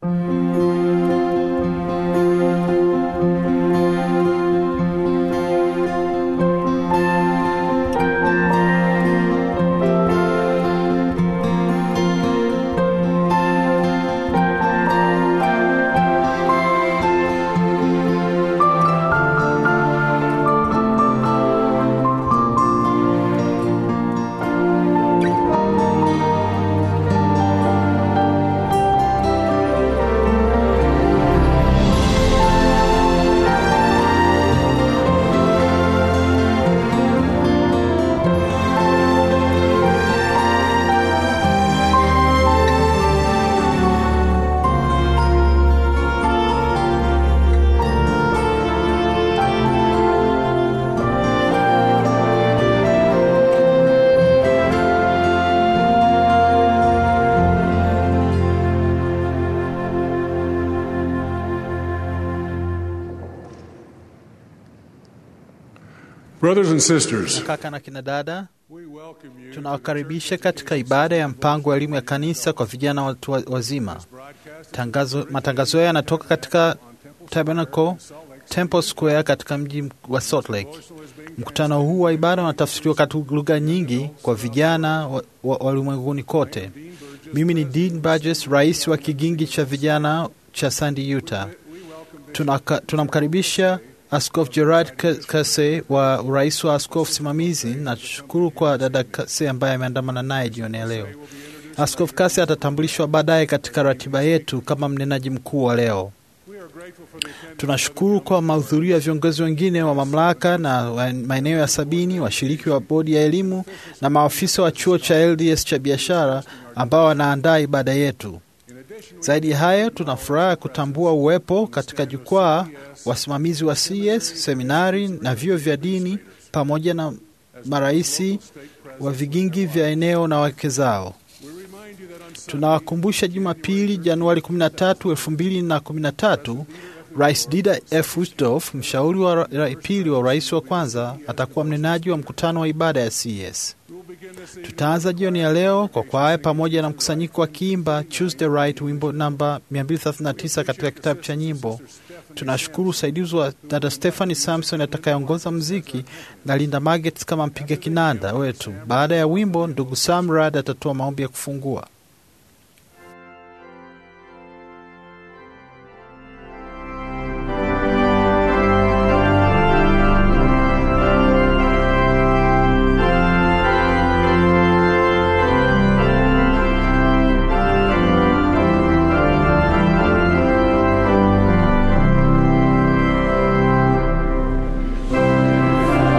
Brothers and sisters, Kaka na kina dada, we welcome you tunawakaribisha katika ibada ya mpango wa elimu ya kanisa kwa vijana watu wa- wazima. Tangazo, matangazo haya yanatoka katika Tabernacle Temple Square katika mji wa Salt Lake. Mkutano huu wa ibada unatafsiriwa katika lugha nyingi kwa vijana wa wa- wa ulimwenguni kote. Mimi ni Dean Burgess, rais wa kigingi cha vijana cha Sandy, Utah. Tunaka- tunamkaribisha Askofu Gerard K- Kase wa urais wa askofu simamizi na tushukuru kwa dada Kase ambaye ameandamana naye jioni ya leo. Askofu Kase atatambulishwa baadaye katika ratiba yetu kama mnenaji mkuu wa leo. Tunashukuru kwa mahudhurio ya viongozi wengine wa mamlaka na wa maeneo ya sabini, washiriki wa bodi ya elimu na maafisa wa chuo cha LDS cha biashara ambao wanaandaa ibada yetu. Zaidi ya hayo, tuna furaha kutambua uwepo katika jukwaa wasimamizi wa CS, seminari na vyuo vya dini pamoja na maraisi wa vigingi vya eneo na wake zao. Tunawakumbusha Jumapili, Januari 13, 2013, Rais Dida F. Uchtdorf, mshauri wa ra- ra- pili wa rais wa kwanza, atakuwa mnenaji wa mkutano wa ibada ya CS. Tutaanza jioni ya leo kwa kwaya pamoja na mkusanyiko wa kiimba Choose the Right, wimbo namba 239 katika kitabu cha nyimbo. Tunashukuru usaidizi wa dada Stephanie Samson atakayeongoza mziki na Linda Magets kama mpiga kinanda wetu. Baada ya wimbo, ndugu Sam Rad atatoa maombi ya kufungua.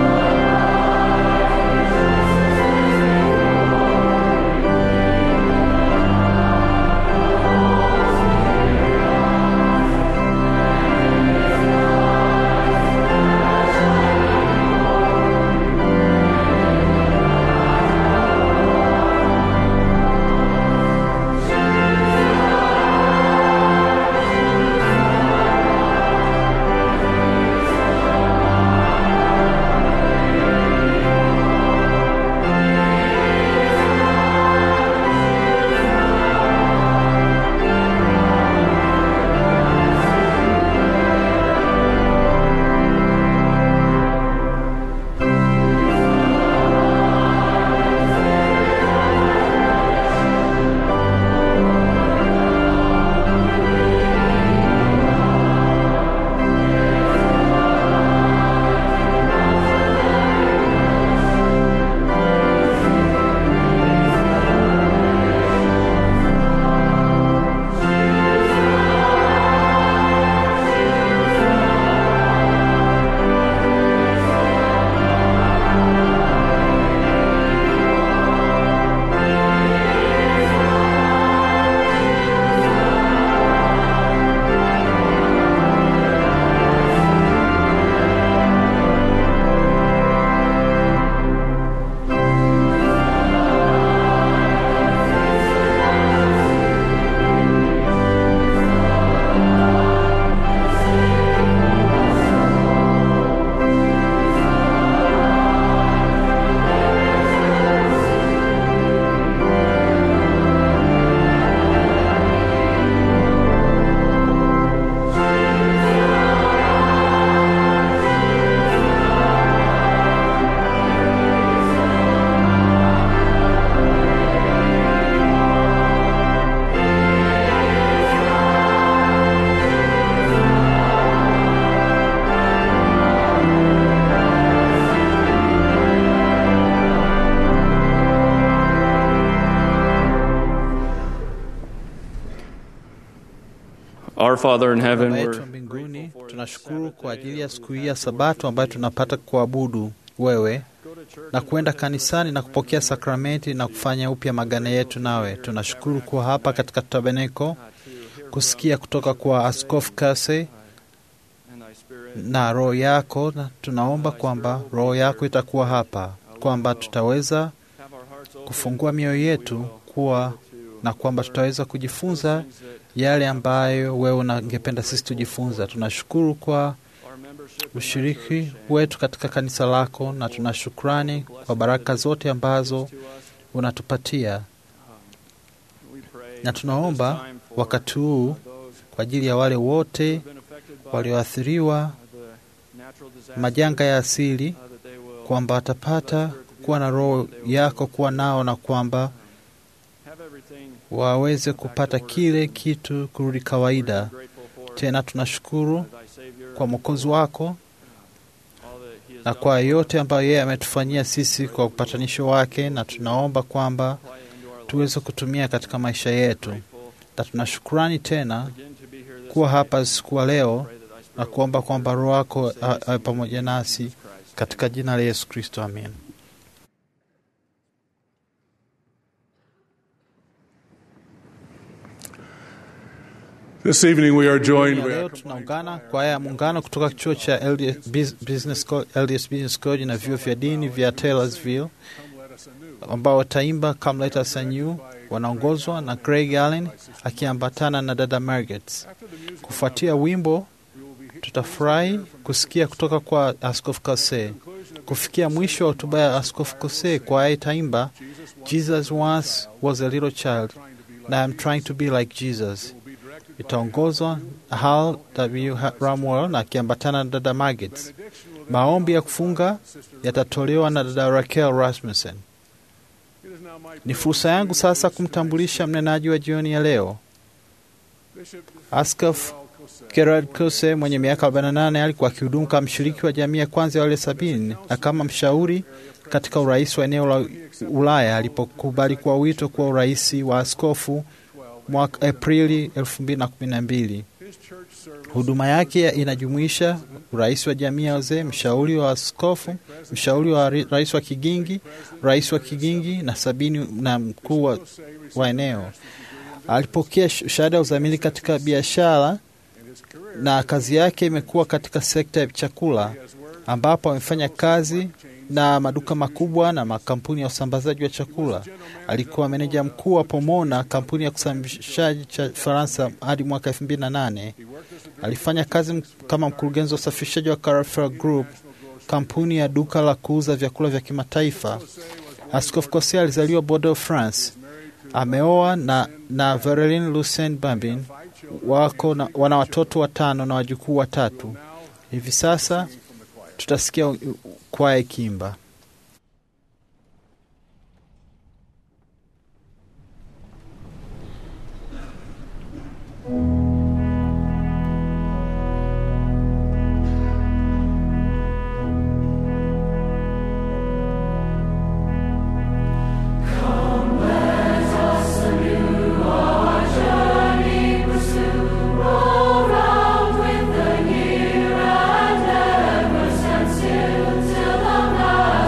Thank Our Father in heaven, Baba yetu we're wa mbinguni, tunashukuru kwa ajili ya siku hii ya Sabato ambayo tunapata kuabudu wewe na kwenda kanisani na kupokea sakramenti na kufanya upya magano yetu nawe. Tunashukuru kuwa hapa katika tabernacle kusikia kutoka kwa Askofu Kase na roho yako, na tunaomba kwamba roho yako itakuwa hapa, kwamba tutaweza kufungua mioyo yetu kuwa na kwamba tutaweza kujifunza yale ambayo wewe ungependa sisi tujifunza. Tunashukuru kwa ushiriki wetu katika kanisa lako, na tuna shukrani kwa baraka zote ambazo unatupatia, na tunaomba wakati huu kwa ajili ya wale wote walioathiriwa majanga ya asili, kwamba watapata kuwa na roho yako kuwa nao, na kwamba waweze kupata kile kitu kurudi kawaida tena. Tunashukuru kwa mwokozi wako na kwa yote ambayo yeye ametufanyia sisi kwa upatanisho wake, na tunaomba kwamba tuweze kutumia katika maisha yetu, na tunashukurani tena kuwa hapa siku ya leo na kuomba kwamba roho yako awe pamoja nasi katika jina la Yesu Kristo, amen. This evening we are joined Ya leo with tunaungana kwaya ya muungano kutoka chuo cha LDS Bus- Business Co- LDS Business College na vyuo vya dini vya Taylorsville ambao wataimba Come Let Us Anew, wanaongozwa na Craig Allen akiambatana na dada Margaret. Kufuatia wimbo, tutafurahi kusikia kutoka kwa Askofu Kose. Kufikia mwisho wa hotuba ya Askofu Kose, kwaya itaimba Jesus once was a little child and I am trying to be like Jesus itaongozwa na Hal W. Ramwell na akiambatana na dada Margaret. Maombi ya kufunga yatatolewa na dada Raquel Rasmussen. Ni fursa yangu sasa kumtambulisha mnenaji wa jioni ya leo, Askofu Gerard Kose mwenye miaka 48 alikuwa akihudumu kama mshiriki wa jamii ya kwanza ya wale sabini na kama mshauri katika urais wa eneo la Ulaya alipokubali kwa wito kuwa urais wa askofu mwaka Aprili 2012. Huduma yake inajumuisha urais wa jamii ya wazee, mshauri wa askofu, mshauri wa ri- rais wa kigingi, rais wa kigingi na sabini na mkuu wa, wa eneo. Alipokea sh- shahada ya uzamili katika biashara na kazi yake imekuwa katika sekta ya chakula ambapo amefanya kazi na maduka makubwa na makampuni ya usambazaji wa chakula. Alikuwa meneja mkuu wa Pomona, kampuni ya kusafirishaji cha Faransa hadi mwaka 2008. Alifanya kazi m- kama mkurugenzi wa usafirishaji wa Carrefour Group, kampuni ya duka la kuuza vyakula vya kimataifa. Askofu Kosea alizaliwa Bordeaux, France. Ameoa na, na Vereline Lucien Bambin. Wako na, wana watoto watano na wajukuu watatu. Hivi sasa tutasikia u- u- kwaya ikiimba. Round with the year and ever stand still till the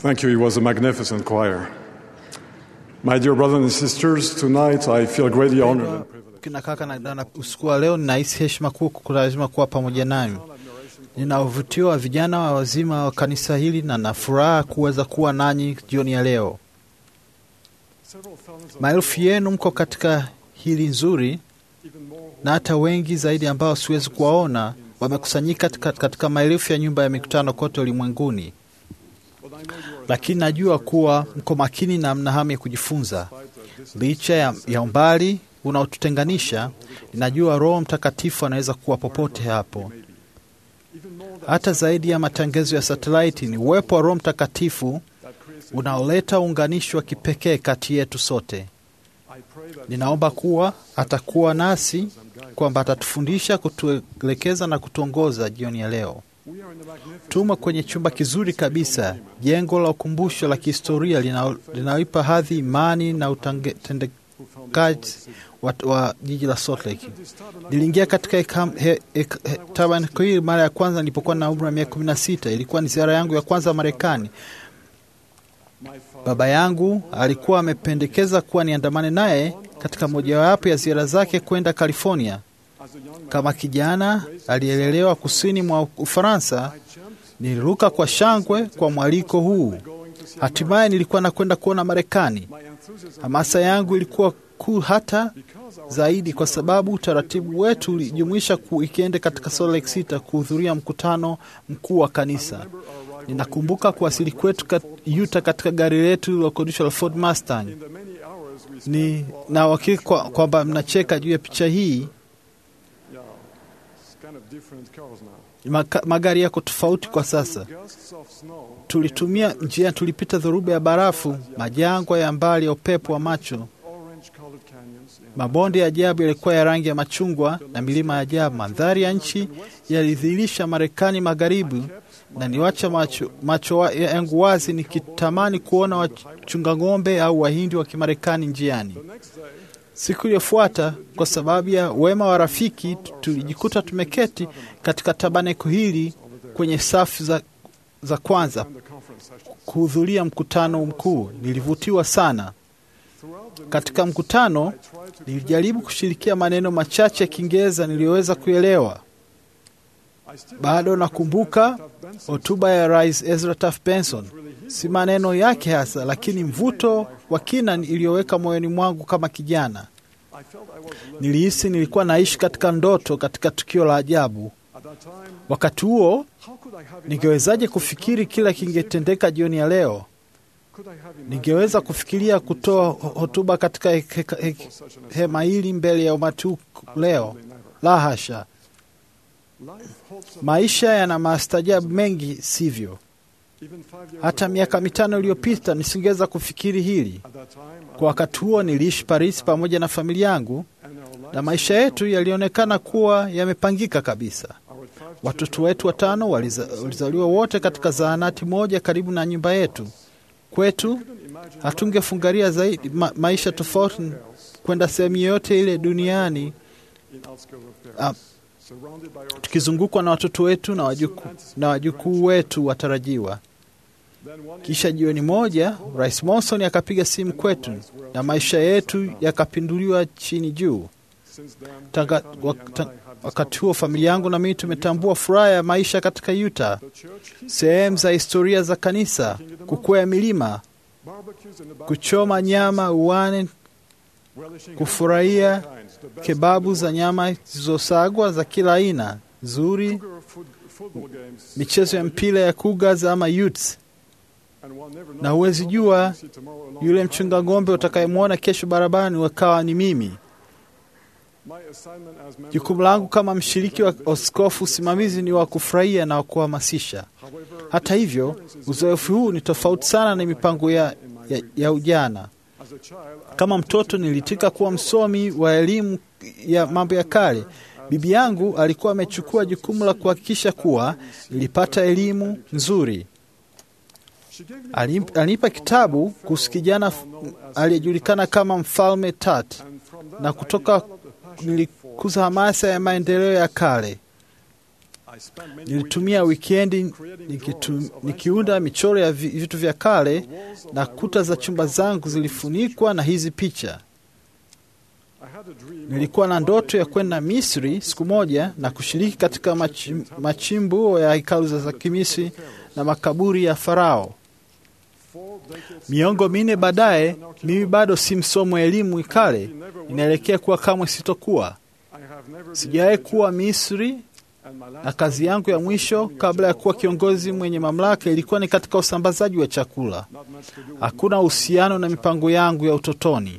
Thank you. It was a magnificent choir. My dear brothers and sisters, tonight I feel greatly honored and privileged. Kina kaka na dada, usiku wa leo ninahisi heshima kuu kulazima kuwa pamoja nanyi. Nina uvutio wa vijana wa wazima wa kanisa hili na na furaha kuweza kuwa nanyi jioni ya leo. Maelfu yenu mko katika hili nzuri, na hata wengi zaidi ambao siwezi kuwaona wamekusanyika katika, katika maelfu ya nyumba ya mikutano kote ulimwenguni, lakini najua kuwa mko makini na mna hamu ya kujifunza licha ya, ya umbali unaotutenganisha. Ninajua Roho Mtakatifu anaweza kuwa popote hapo. Hata zaidi ya matangazo ya satelaiti, ni uwepo wa Roho Mtakatifu unaoleta uunganishi wa kipekee kati yetu sote. Ninaomba kuwa atakuwa nasi, kwamba atatufundisha, kutuelekeza na kutuongoza jioni ya leo. Tumo kwenye chumba kizuri kabisa, jengo la ukumbusho la kihistoria lina- linaloipa hadhi imani na utendekaji wa, wa jiji la Salt Lake. Niliingia katika hekam- he- he- he- tabernakulo hili mara ya kwanza nilipokuwa na umri wa miaka kumi na sita. Ilikuwa ni ziara yangu ya kwanza Marekani. Baba yangu alikuwa amependekeza kuwa niandamane naye katika mojawapo ya ziara zake kwenda California. Kama kijana aliyelelewa kusini mwa Ufaransa, niliruka kwa shangwe kwa mwaliko huu. Hatimaye nilikuwa nakwenda kuona Marekani. Hamasa yangu ilikuwa kuu hata zaidi kwa sababu utaratibu wetu ulijumuisha kuikeende katika Salt Lake City kuhudhuria mkutano mkuu wa kanisa. Ninakumbuka kuwasili kwetu kat- Utah katika gari letu lilokodishwa la Ford Mustang. Ni na uhakika kwa- kwamba mnacheka juu ya picha hii. Yeah, it's kind of different cars now. Maka, magari yako tofauti kwa sasa. Gusts of snow Tulitumia njia, tulipita dhoruba ya barafu, majangwa ya mbali ya upepo wa macho, orange colored canyons and mabonde ya ajabu yalikuwa ya rangi ya machungwa na milima ya ajabu. Mandhari ya nchi yalidhihirisha Marekani magharibi, na niwacha macho, macho wa- yangu wazi nikitamani kuona wachunga ng'ombe au wahindi wa Kimarekani njiani. Siku iliyofuata, kwa sababu ya wema wa rafiki, tulijikuta tumeketi katika tabaneko hili kwenye safu za, za kwanza the conference session. kuhudhuria mkutano mkuu. Nilivutiwa sana. Katika mkutano nilijaribu kushirikia maneno machache ya Kiingereza niliyoweza kuelewa. I still Bado nakumbuka hotuba ya Rais Ezra Taft Benson, si maneno yake hasa, lakini mvuto wa kina iliyoweka moyoni mwangu kama kijana. I felt I was living Nilihisi nilikuwa naishi katika ndoto, katika tukio la ajabu. at that time. Wakati huo How could I have ningewezaje kufikiri kila kingetendeka jioni ya leo? could I have imagined Ningeweza kufikiria kutoa ho- hotuba katika he- he- he- such an hema hili mbele ya umati huu leo? Absolutely never. La hasha. Life holds some, Maisha yana maastajabu mengi, sivyo? even five years Hata ago, miaka mitano iliyopita nisingeweza kufikiri hili. at that time, Kwa wakati huo niliishi Paris pamoja na familia yangu, and our lives, na maisha yetu yalionekana kuwa yamepangika kabisa. our five Watoto wetu watano waliza, walizaliwa wote katika zahanati moja karibu na nyumba yetu. Kwetu hatungefungaria zaidi ma, maisha tofauti kwenda sehemu yoyote ile duniani in outskirts of Ah. Paris, surrounded by our tukizungukwa na watoto wetu na wajukuu na wajukuu wetu watarajiwa. Then one Kisha jioni moja, Rais Monson akapiga simu kwetu na maisha yetu yakapinduliwa chini juu. since then, Tanga, my family wak, and ta, I have wakati huo familia yangu na mimi tumetambua furaha ya maisha katika Utah, the church, sehemu za historia za kanisa, kukwea milima, barbecues in the back, kuchoma nyama uwani, relishing kufurahia kinds, the best kebabu za nyama zilizosagwa za kila aina nzuri, Cougar foot, football games, michezo ya mpira ya Cougars ama Utes, and one never knows na huwezi what jua you see tomorrow along yule the mchunga highway. ng'ombe utakayemwona kesho barabarani wakawa ni mimi. My assignment as member Jukumu langu kama mshiriki wa askofu usimamizi ni wa kufurahia na wa kuhamasisha. However, Hata hivyo, uzoefu huu ni tofauti sana na mipango ya, ya, ya ujana. as a child, I Kama mtoto nilitika kuwa msomi wa elimu ya mambo ya kale. Bibi yangu alikuwa amechukua jukumu la kuhakikisha kuwa nilipata elimu nzuri. she gave me Alim- Alinipa kitabu kuhusu kijana f- aliyejulikana kama Mfalme Tut, and from that na I kutoka developed a passion for nilikuza hamasa ya maendeleo ya kale. Nilitumia wikendi nikitu, nikiunda michoro ya vi- vitu vya kale na kuta za chumba zangu zilifunikwa na hizi picha. Nilikuwa na ndoto ya kwenda Misri siku moja na kushiriki katika machim, machimbuo ya hekalu za Kimisri na makaburi ya Farao. Miongo minne baadaye, mimi bado si msomo wa elimu kale, inaelekea kuwa kamwe sitokuwa. Sijawahi kuwa Misri, na kazi yangu ya mwisho kabla ya kuwa kiongozi mwenye mamlaka ilikuwa ni katika usambazaji wa chakula. Hakuna uhusiano na mipango yangu ya utotoni.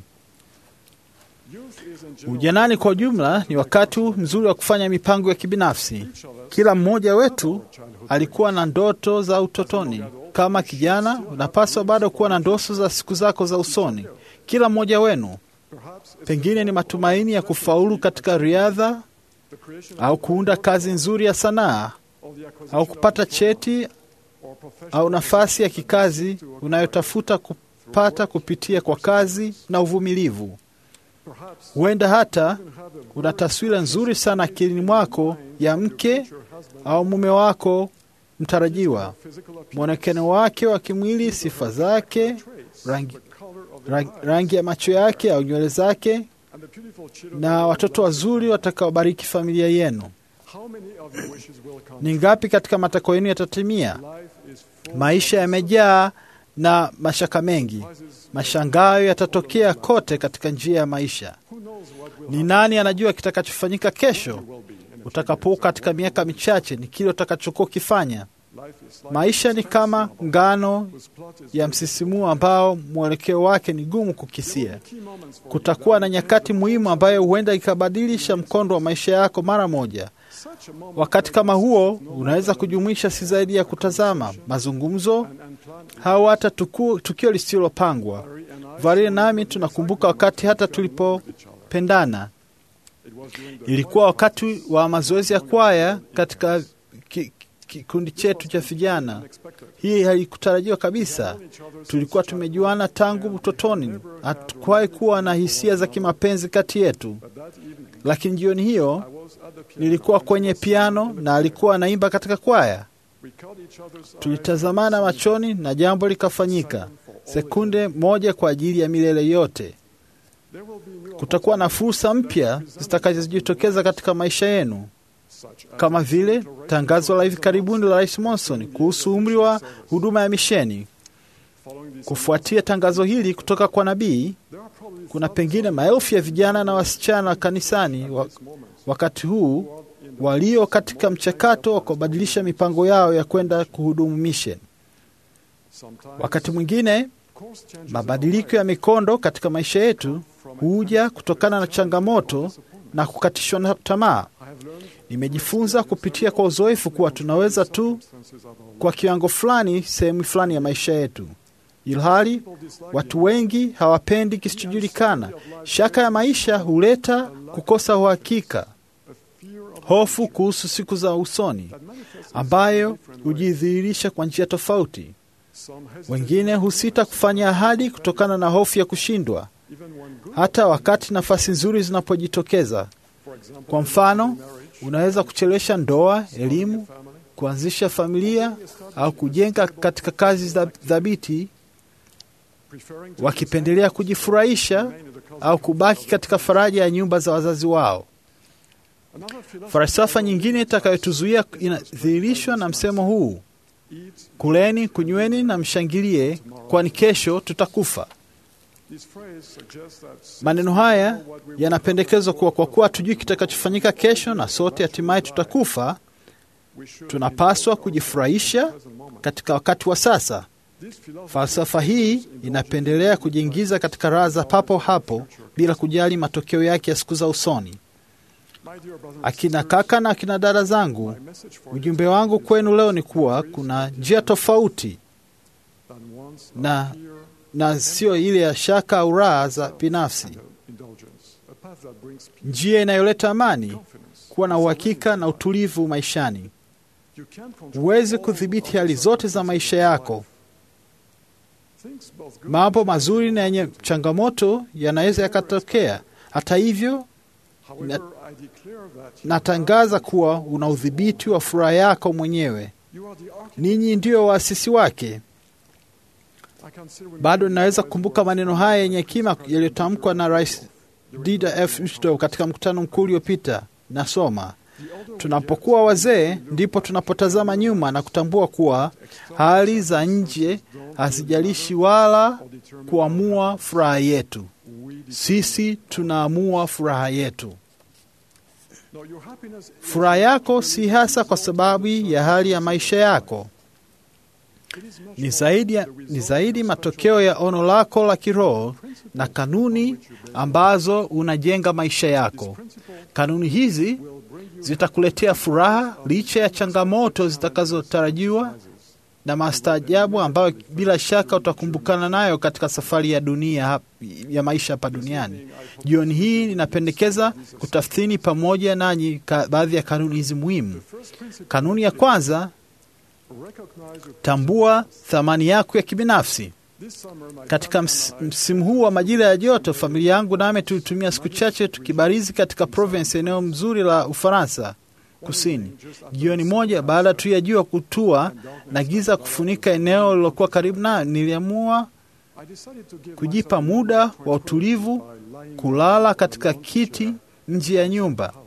Ujanani kwa ujumla ni wakati mzuri wa kufanya mipango ya kibinafsi. Kila mmoja wetu alikuwa na ndoto za utotoni. Kama kijana, unapaswa bado kuwa na ndoto za siku zako za usoni. Kila mmoja wenu pengine ni matumaini ya kufaulu katika riadha au kuunda kazi nzuri ya sanaa au kupata cheti au nafasi ya kikazi unayotafuta kupata kupitia kwa kazi na uvumilivu. Huenda hata una taswira nzuri sana akilini mwako ya mke au mume wako mtarajiwa, mwonekano wake wa kimwili, sifa zake, rangi, rangi, rangi ya macho yake au nywele zake, na watoto wazuri watakaobariki familia yenu. Ni ngapi katika matakwa yenu yatatimia? Maisha yamejaa na mashaka mengi. Mashangao yatatokea kote katika njia ya maisha. Ni nani anajua kitakachofanyika kesho? Utakapokuwa katika miaka michache, ni kile utakachokuwa ukifanya. Maisha ni kama ngano ya msisimuo ambao mwelekeo wake ni gumu kukisia. Kutakuwa na nyakati muhimu ambayo huenda ikabadilisha mkondo wa maisha yako mara moja. Wakati kama huo unaweza kujumuisha si zaidi ya kutazama mazungumzo au hata tuku, tukio lisilopangwa. Varia nami tunakumbuka wakati hata tulipopendana. Ilikuwa wakati wa mazoezi ya kwaya katika ki, kikundi chetu cha vijana. Hii haikutarajiwa kabisa. Tulikuwa tumejuana tangu utotoni, hatukuwahi kuwa na hisia za kimapenzi kati yetu, lakini jioni hiyo nilikuwa kwenye piano na alikuwa anaimba katika kwaya. Tulitazamana machoni na jambo likafanyika, sekunde moja kwa ajili ya milele yote. Kutakuwa na fursa mpya zitakazojitokeza katika maisha yenu kama vile tangazo la hivi karibuni la Rais Monson kuhusu umri wa huduma ya misheni. Kufuatia tangazo hili kutoka kwa nabii, kuna pengine maelfu ya vijana na wasichana kanisani wa, wakati huu walio katika mchakato wa kubadilisha mipango yao ya kwenda kuhudumu misheni. Wakati mwingine mabadiliko ya mikondo katika maisha yetu huja kutokana na changamoto na kukatishwa na tamaa. Nimejifunza kupitia kwa uzoefu kuwa tunaweza tu kwa kiwango fulani sehemu fulani ya maisha yetu, ilhali watu wengi hawapendi kisichojulikana. Shaka ya maisha huleta kukosa uhakika, hofu kuhusu siku za usoni, ambayo hujidhihirisha kwa njia tofauti. Wengine husita kufanya ahadi kutokana na hofu ya kushindwa, hata wakati nafasi nzuri zinapojitokeza. Kwa mfano, unaweza kuchelewesha ndoa, elimu, kuanzisha familia au kujenga katika kazi za thabiti, wakipendelea kujifurahisha au kubaki katika faraja ya nyumba za wazazi wao. Falsafa nyingine itakayotuzuia inadhihirishwa na msemo huu: kuleni, kunyweni na mshangilie, kwani kesho tutakufa. Maneno haya yanapendekezwa kuwa kwa kuwa hatujui kitakachofanyika kesho na sote hatimaye tutakufa, tunapaswa kujifurahisha katika wakati wa sasa. Falsafa hii inapendelea kujiingiza katika raha za papo hapo bila kujali matokeo yake ya siku za usoni. Akina kaka na akina dada zangu, ujumbe wangu kwenu leo ni kuwa kuna njia tofauti na na sio ile ya shaka au raha za binafsi, njia inayoleta amani, kuwa na uhakika na utulivu maishani. Huwezi kudhibiti hali zote za maisha yako. Mambo mazuri na yenye changamoto yanaweza yakatokea. Hata hivyo, However, I declare that natangaza kuwa una udhibiti wa furaha yako mwenyewe. you are the architect. Ninyi ndio waasisi wake. I can still remember Bado ninaweza kukumbuka maneno haya yenye hekima yaliyotamkwa na Rais Dieter F. Uchtdorf katika mkutano mkuu uliopita. Nasoma, tunapokuwa wazee ndipo tunapotazama nyuma na kutambua kuwa hali za nje hazijalishi wala kuamua furaha yetu. Sisi tunaamua furaha yetu. No, your happiness Furaha yako si hasa kwa sababu ya hali ya maisha yako, ni zaidi, ya, ni zaidi matokeo ya ono lako la kiroho na kanuni ambazo unajenga maisha yako. Kanuni hizi zitakuletea furaha licha ya changamoto zitakazotarajiwa na mastaajabu ambayo bila shaka utakumbukana nayo katika safari ya dunia hap- ya maisha hapa duniani. Jioni hii ninapendekeza kutathmini pamoja nanyi ka, baadhi ya kanuni hizi muhimu. Kanuni ya kwanza, recognize your tambua thamani yako ya kibinafsi. this summer my Katika ms, msimu huu wa majira ya joto, familia yangu nami tulitumia siku chache tukibarizi katika Provence, eneo mzuri la Ufaransa kusini. Jioni moja baada tu ya jua kutua na giza kufunika eneo lilokuwa karibu nayo, niliamua I decided to give kujipa myself muda wa 24 utulivu, by lying kulala on katika the kiti chair. nje ya nyumba. house.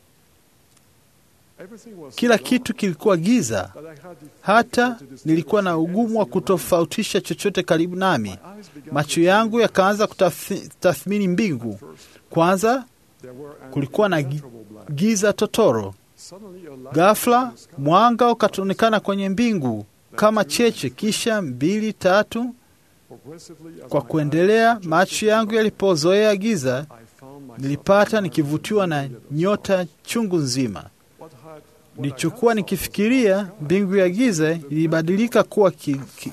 Everything was Kila so kitu kilikuwa giza, that I had hata difficulty nilikuwa na distinguishing ugumu wa anything around kutofautisha chochote karibu nami. me. Eyes began Macho to yangu yakaanza kutathmini mbingu. first. Kwanza There were an kulikuwa na gi- impenetrable black. giza totoro. Suddenly a light Ghafla in the sky. mwanga ukataonekana kwenye mbingu kama cheche, kisha mbili tatu. Progressively, as Kwa my kuendelea, eyes macho yangu yalipozoea giza, I found myself nilipata nikivutiwa na nyota chungu nzima. What had- what I Nilichokuwa had nikifikiria mbingu ya giza ilibadilika kuwa ki, ki,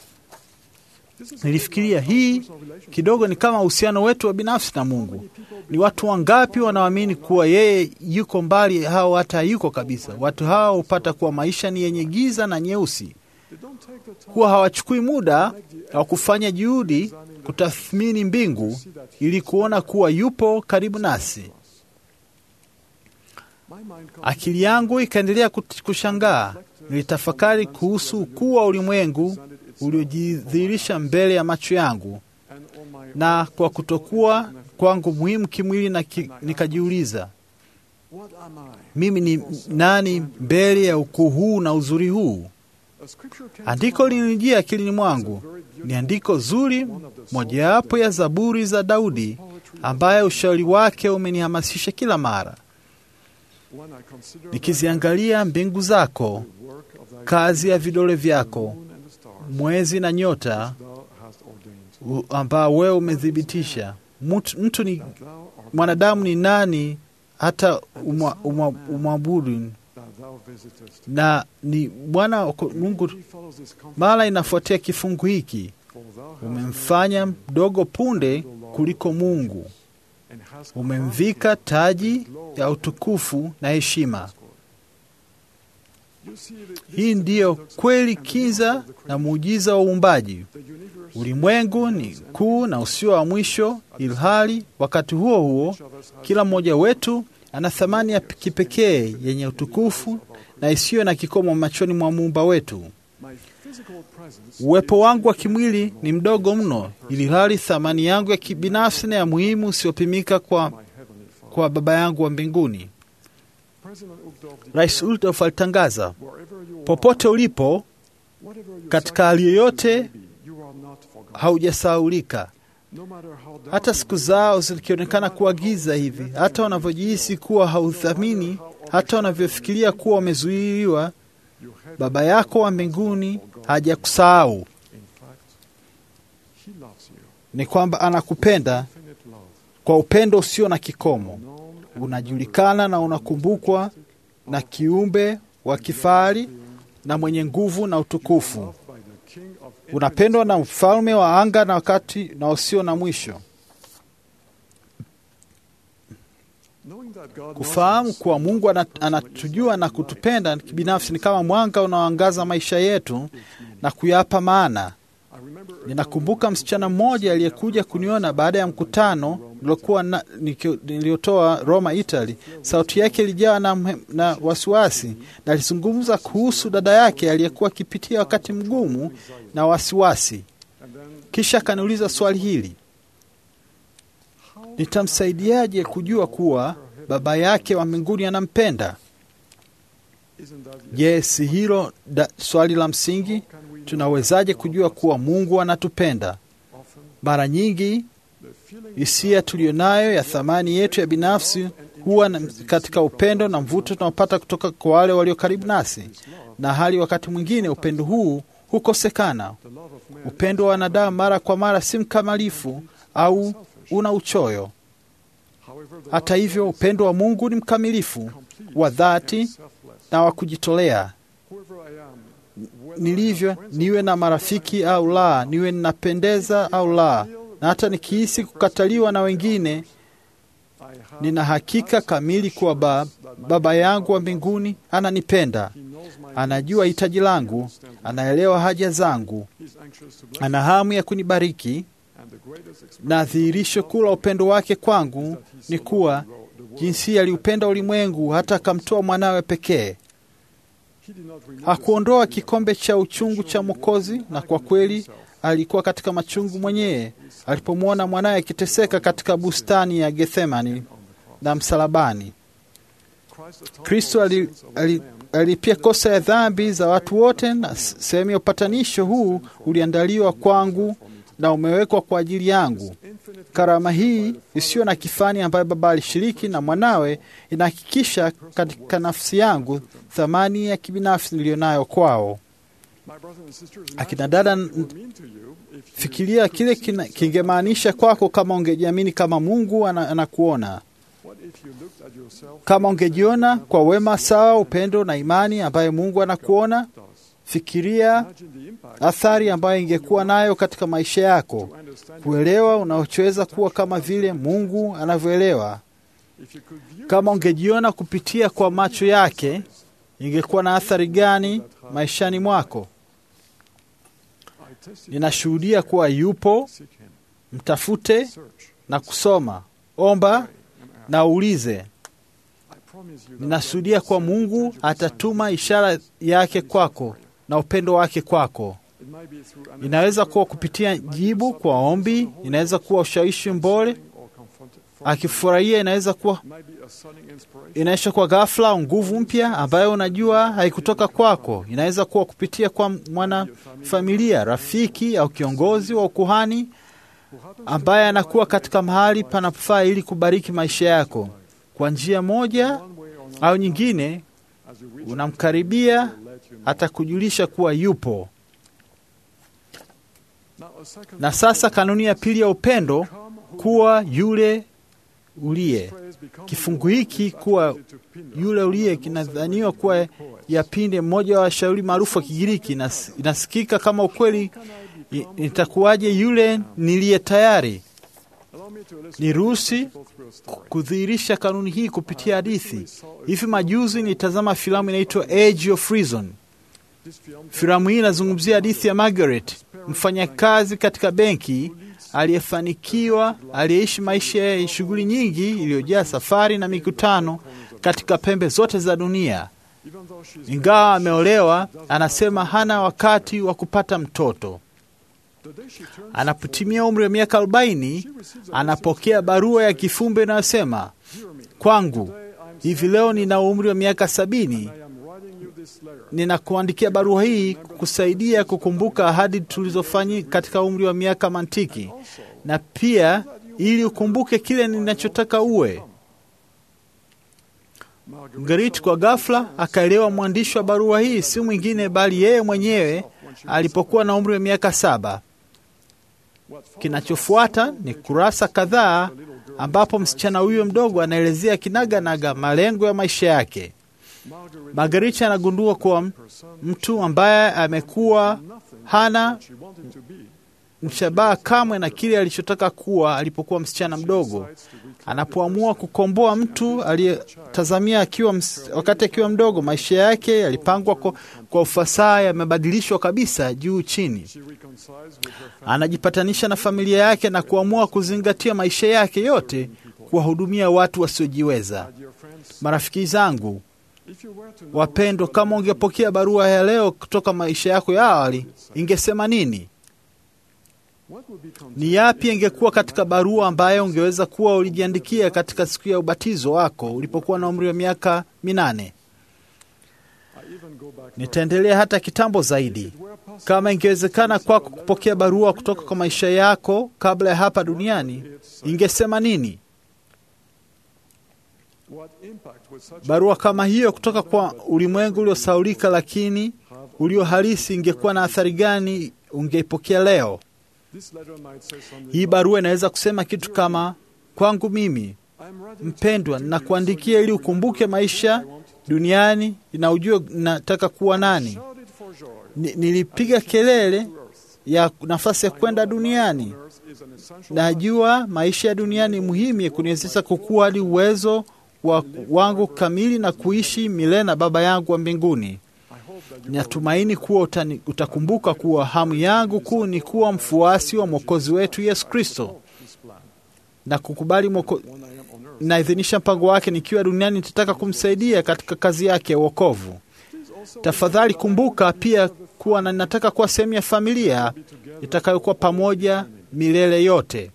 This is nilifikiria hii kidogo ni kama uhusiano wetu wa binafsi na Mungu. Ni watu wangapi wanaoamini kuwa yeye yuko mbali au hata yuko kabisa? Watu hawa hupata kuwa maisha ni yenye giza na nyeusi, They don't take the time kuwa hawachukui muda wa kufanya juhudi kutathmini mbingu ili kuona kuwa yupo karibu nasi. My mind comes Akili yangu ikaendelea kut- kushangaa. Nilitafakari kuhusu ukuu wa ulimwengu uliojidhihirisha mbele ya macho yangu, and on my na kwa kutokuwa kwangu muhimu kimwili, na ki, nikajiuliza what am I? mimi ni nani mbele ya ukuu huu na uzuri huu? A scripture came Andiko to my mind. lilinijia akilini mwangu. Ni andiko zuri, mojawapo ya Zaburi za Daudi, ambaye ushauri wake umenihamasisha kila mara. When I consider Nikiziangalia mbingu zako, the work of thy kazi ya vidole vyako, moon and the stars mwezi na nyota thou hast ordained, u- ambao wewe umethibitisha. Mtu, mtu ni that thou art mwanadamu ni nani hata umwa- umwa- umwabudu, that thou visitest. na ni Bwana wako- Mungu. He follows this comfort, Mara inafuatia kifungu hiki, for thou hast umemfanya mdogo punde kuliko Mungu, and hast umemvika taji ya utukufu na heshima. You see the, Hii ndiyo kweli kinza na muujiza wa uumbaji. the universe Ulimwengu ni kuu na usio wa mwisho, ilhali wakati huo huo each of us has kila mmoja wetu ana thamani ya kipekee yenye utukufu na isiyo na kikomo machoni mwa muumba wetu. my physical presence Uwepo wangu wa kimwili ni mdogo mno, ilhali thamani yangu ya kibinafsi na ya muhimu usiopimika kwa, my heavenly Father. kwa Baba yangu wa mbinguni. President Uchtdorf Rais declared, Uldorf alitangaza, wherever you popote ulipo, whatever your katika hali yoyote, circumstances may be, you are not forgotten. haujasahaulika. No matter how dark Hata it siku may zao zikionekana kuwa giza hivi, hata wanavyojihisi kuwa hauthamini, hata wanavyofikiria kuwa wamezuiliwa, be, you have Baba yako wa mbinguni hajakusahau. in fact he loves you Ni kwamba anakupenda infinite love kwa upendo usio na kikomo. known Unajulikana na unakumbukwa na kiumbe wa kifahari na mwenye nguvu na utukufu. loved by the king of Unapendwa na mfalme wa anga na wakati na usio na mwisho. knowing that God knows Kufahamu us, kuwa Mungu ana- anatujua na kutupenda kibinafsi ni kama mwanga unaoangaza maisha yetu na kuyapa maana. I remember a Ninakumbuka msichana mmoja aliyekuja kuniona baada ya mkutano nilokuwa na- niki- niliotoa Roma, Italy, sauti yake ilijawa na, mhe- na wasiwasi, na alizungumza kuhusu dada yake aliyekuwa akipitia wakati mgumu na wasiwasi. Kisha akaniuliza swali hili, nitamsaidiaje kujua kuwa baba yake wa mbinguni anampenda? Je, si hilo da- swali la msingi? Tunawezaje kujua kuwa Mungu anatupenda? Mara nyingi hisia tuliyonayo ya thamani yetu ya binafsi huwa na- katika upendo na mvuto tunaopata kutoka kwa wale walio karibu nasi, na hali wakati mwingine upendo huu hukosekana. Upendo wa wanadamu mara kwa mara si mkamilifu au una uchoyo. Hata hivyo, upendo wa Mungu ni mkamilifu, wa dhati na wa kujitolea. Nilivyo, niwe na marafiki au la, niwe ninapendeza au la, na hata nikihisi kukataliwa na wengine, nina hakika kamili kuwa ba, Baba yangu wa mbinguni ananipenda, anajua hitaji langu, anaelewa haja zangu, ana hamu ya kunibariki, na dhihirisho kuu la upendo wake kwangu ni kuwa jinsi aliupenda ulimwengu hata akamtoa mwanawe pekee. Hakuondoa kikombe cha uchungu cha Mwokozi, na kwa kweli alikuwa katika machungu mwenyewe alipomwona mwanawe akiteseka katika bustani ya Gethsemani na msalabani. Kristo ali- ali- alipia kosa ya dhambi za watu wote, na s- sehemu ya upatanisho huu uliandaliwa kwangu na umewekwa kwa ajili yangu. Karama hii isiyo na kifani ambayo Baba alishiriki na mwanawe inahakikisha katika nafsi yangu thamani ya kibinafsi niliyonayo kwao. Akina dada, n- fikiria kile kina- kingemaanisha kwako kama ungejiamini kama Mungu ana- anakuona, kama ungejiona kwa wema sawa, upendo na imani ambayo Mungu anakuona. Fikiria athari ambayo ingekuwa nayo katika maisha yako, kuelewa unaochoweza kuwa kama vile Mungu anavyoelewa. Kama ungejiona kupitia kwa macho yake, ingekuwa na athari gani maishani mwako? Ninashuhudia kuwa yupo, mtafute na kusoma, omba na uulize. Ninashuhudia kuwa Mungu atatuma ishara yake kwako na upendo wake kwako. Inaweza kuwa kupitia jibu kwa ombi, inaweza kuwa ushawishi mbole akifurahia, inaweza kuwa inaisha kwa ghafla au nguvu mpya ambayo unajua haikutoka kwako. Inaweza kuwa kupitia kwa mwanafamilia, rafiki au kiongozi wa ukuhani ambaye anakuwa katika mahali panapofaa ili kubariki maisha yako kwa njia moja au nyingine. Unamkaribia, atakujulisha kuwa yupo. Na sasa kanuni ya pili ya upendo, kuwa yule uliye. Kifungu hiki kuwa yule uliye kinadhaniwa kuwa ya pinde mmoja wa washauri maarufu wa Kigiriki. Inas- Inasikika kama ukweli. I- Nitakuwaje yule niliye tayari? Niruhusi kudhihirisha kanuni hii kupitia hadithi. Hivi majuzi nilitazama filamu inaitwa Age of Reason. Filamu hii inazungumzia hadithi ya Margaret, mfanyakazi katika benki aliyefanikiwa, aliyeishi maisha ya shughuli nyingi iliyojaa safari na mikutano katika pembe zote za dunia. Ingawa ameolewa, anasema hana wakati wa kupata mtoto. Anapotimia umri wa miaka 40 anapokea barua ya kifumbe inayosema, kwangu hivi leo nina umri wa miaka sabini ninakuandikia barua hii kusaidia kukumbuka ahadi tulizofanya katika umri wa miaka mantiki, na pia ili ukumbuke kile ninachotaka uwe. Margaret kwa ghafla akaelewa mwandishi wa barua hii si mwingine bali yeye mwenyewe alipokuwa na umri wa miaka saba. Kinachofuata ni kurasa kadhaa ambapo msichana huyo mdogo anaelezea kinaganaga malengo ya maisha yake. Margarita anagundua kuwa mtu ambaye amekuwa hana mshabaha kamwe na kile alichotaka kuwa alipokuwa msichana mdogo. anapoamua kukomboa mtu aliyetazamia akiwa ms- wakati akiwa mdogo. Maisha yake yalipangwa kwa, kwa ufasaha, yamebadilishwa kabisa juu chini. Anajipatanisha na familia yake na kuamua kuzingatia maisha yake yote kuwahudumia watu wasiojiweza. Marafiki zangu wapendwa, kama ungepokea barua ya leo kutoka maisha yako ya awali, ingesema nini? Ni yapi ingekuwa katika barua ambayo ungeweza kuwa ulijiandikia katika siku ya ubatizo wako ulipokuwa na umri wa miaka minane? Nitaendelea hata kitambo zaidi. Kama ingewezekana kwako kupokea barua kutoka kwa maisha yako kabla ya hapa duniani, ingesema nini? Barua kama hiyo kutoka kwa ulimwengu uliosaulika lakini ulio halisi ingekuwa na athari gani ungeipokea leo? Hii barua inaweza kusema kitu kama, kwangu mimi mpendwa, nakuandikia ili ukumbuke maisha duniani na ujue nataka kuwa nani. Ni- Nilipiga kelele ya nafasi ya kwenda duniani. Najua maisha ya duniani ni muhimu ya kuniwezesha kukua hadi uwezo wa wangu kamili na kuishi milele na Baba yangu wa mbinguni. Natumaini kuwa utani, utakumbuka kuwa hamu yangu kuu ni kuwa mfuasi wa Mwokozi wetu Yesu Kristo na kukubali mwoko, naidhinisha mpango wake nikiwa duniani. Nitataka kumsaidia katika kazi yake ya wokovu. Tafadhali kumbuka pia kuwa na ninataka kuwa sehemu ya familia itakayokuwa pamoja milele yote.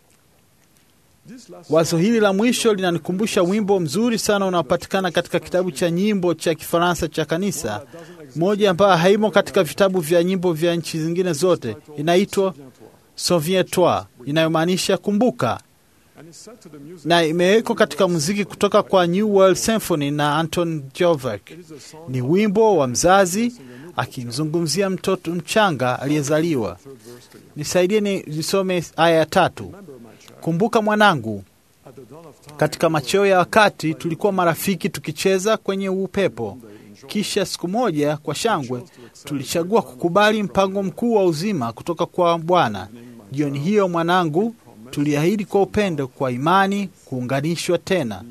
Wazo hili la mwisho linanikumbusha wimbo mzuri sana unaopatikana katika kitabu cha nyimbo cha Kifaransa cha kanisa, moja ambayo haimo katika vitabu vya nyimbo vya nchi zingine zote. Inaitwa Souviens-toi, inayomaanisha kumbuka, na imewekwa katika muziki kutoka kwa New World Symphony na Anton Dvorak. Ni wimbo wa mzazi akimzungumzia mtoto mchanga aliyezaliwa. Nisaidie ni nisome aya ya tatu. Kumbuka mwanangu, katika macheo ya wakati tulikuwa marafiki tukicheza kwenye upepo. Kisha siku moja, kwa shangwe, tulichagua kukubali mpango mkuu wa uzima kutoka kwa Bwana. Jioni hiyo, mwanangu, tuliahidi kwa upendo, kwa imani, kuunganishwa tena.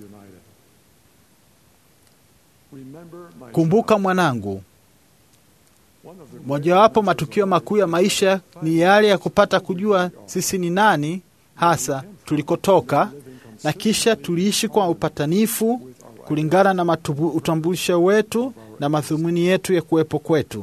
Kumbuka mwanangu, mojawapo matukio makuu ya maisha ni yale ya kupata kujua sisi ni nani hasa tulikotoka, na kisha tuliishi kwa upatanifu kulingana na matubu- utambulisho wetu na madhumuni yetu ya kuwepo kwetu.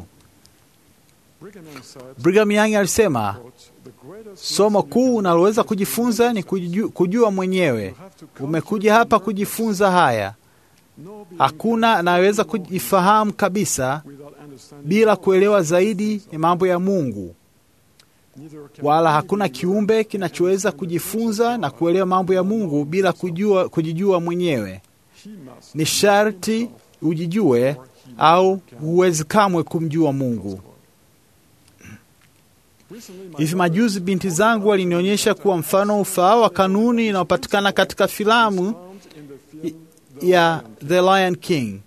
Brigham Young alisema somo kuu unaloweza kujifunza ni kujua, kujua mwenyewe. Umekuja hapa kujifunza haya. Hakuna anayeweza kujifahamu kabisa bila kuelewa zaidi ya mambo ya Mungu, wala hakuna kiumbe kinachoweza kujifunza na kuelewa mambo ya Mungu bila kujua, kujijua mwenyewe. Ni sharti ujijue au huwezi kamwe kumjua Mungu. Hivi majuzi binti zangu walinionyesha kuwa mfano ufaao wa kanuni inayopatikana katika filamu ya The Lion King.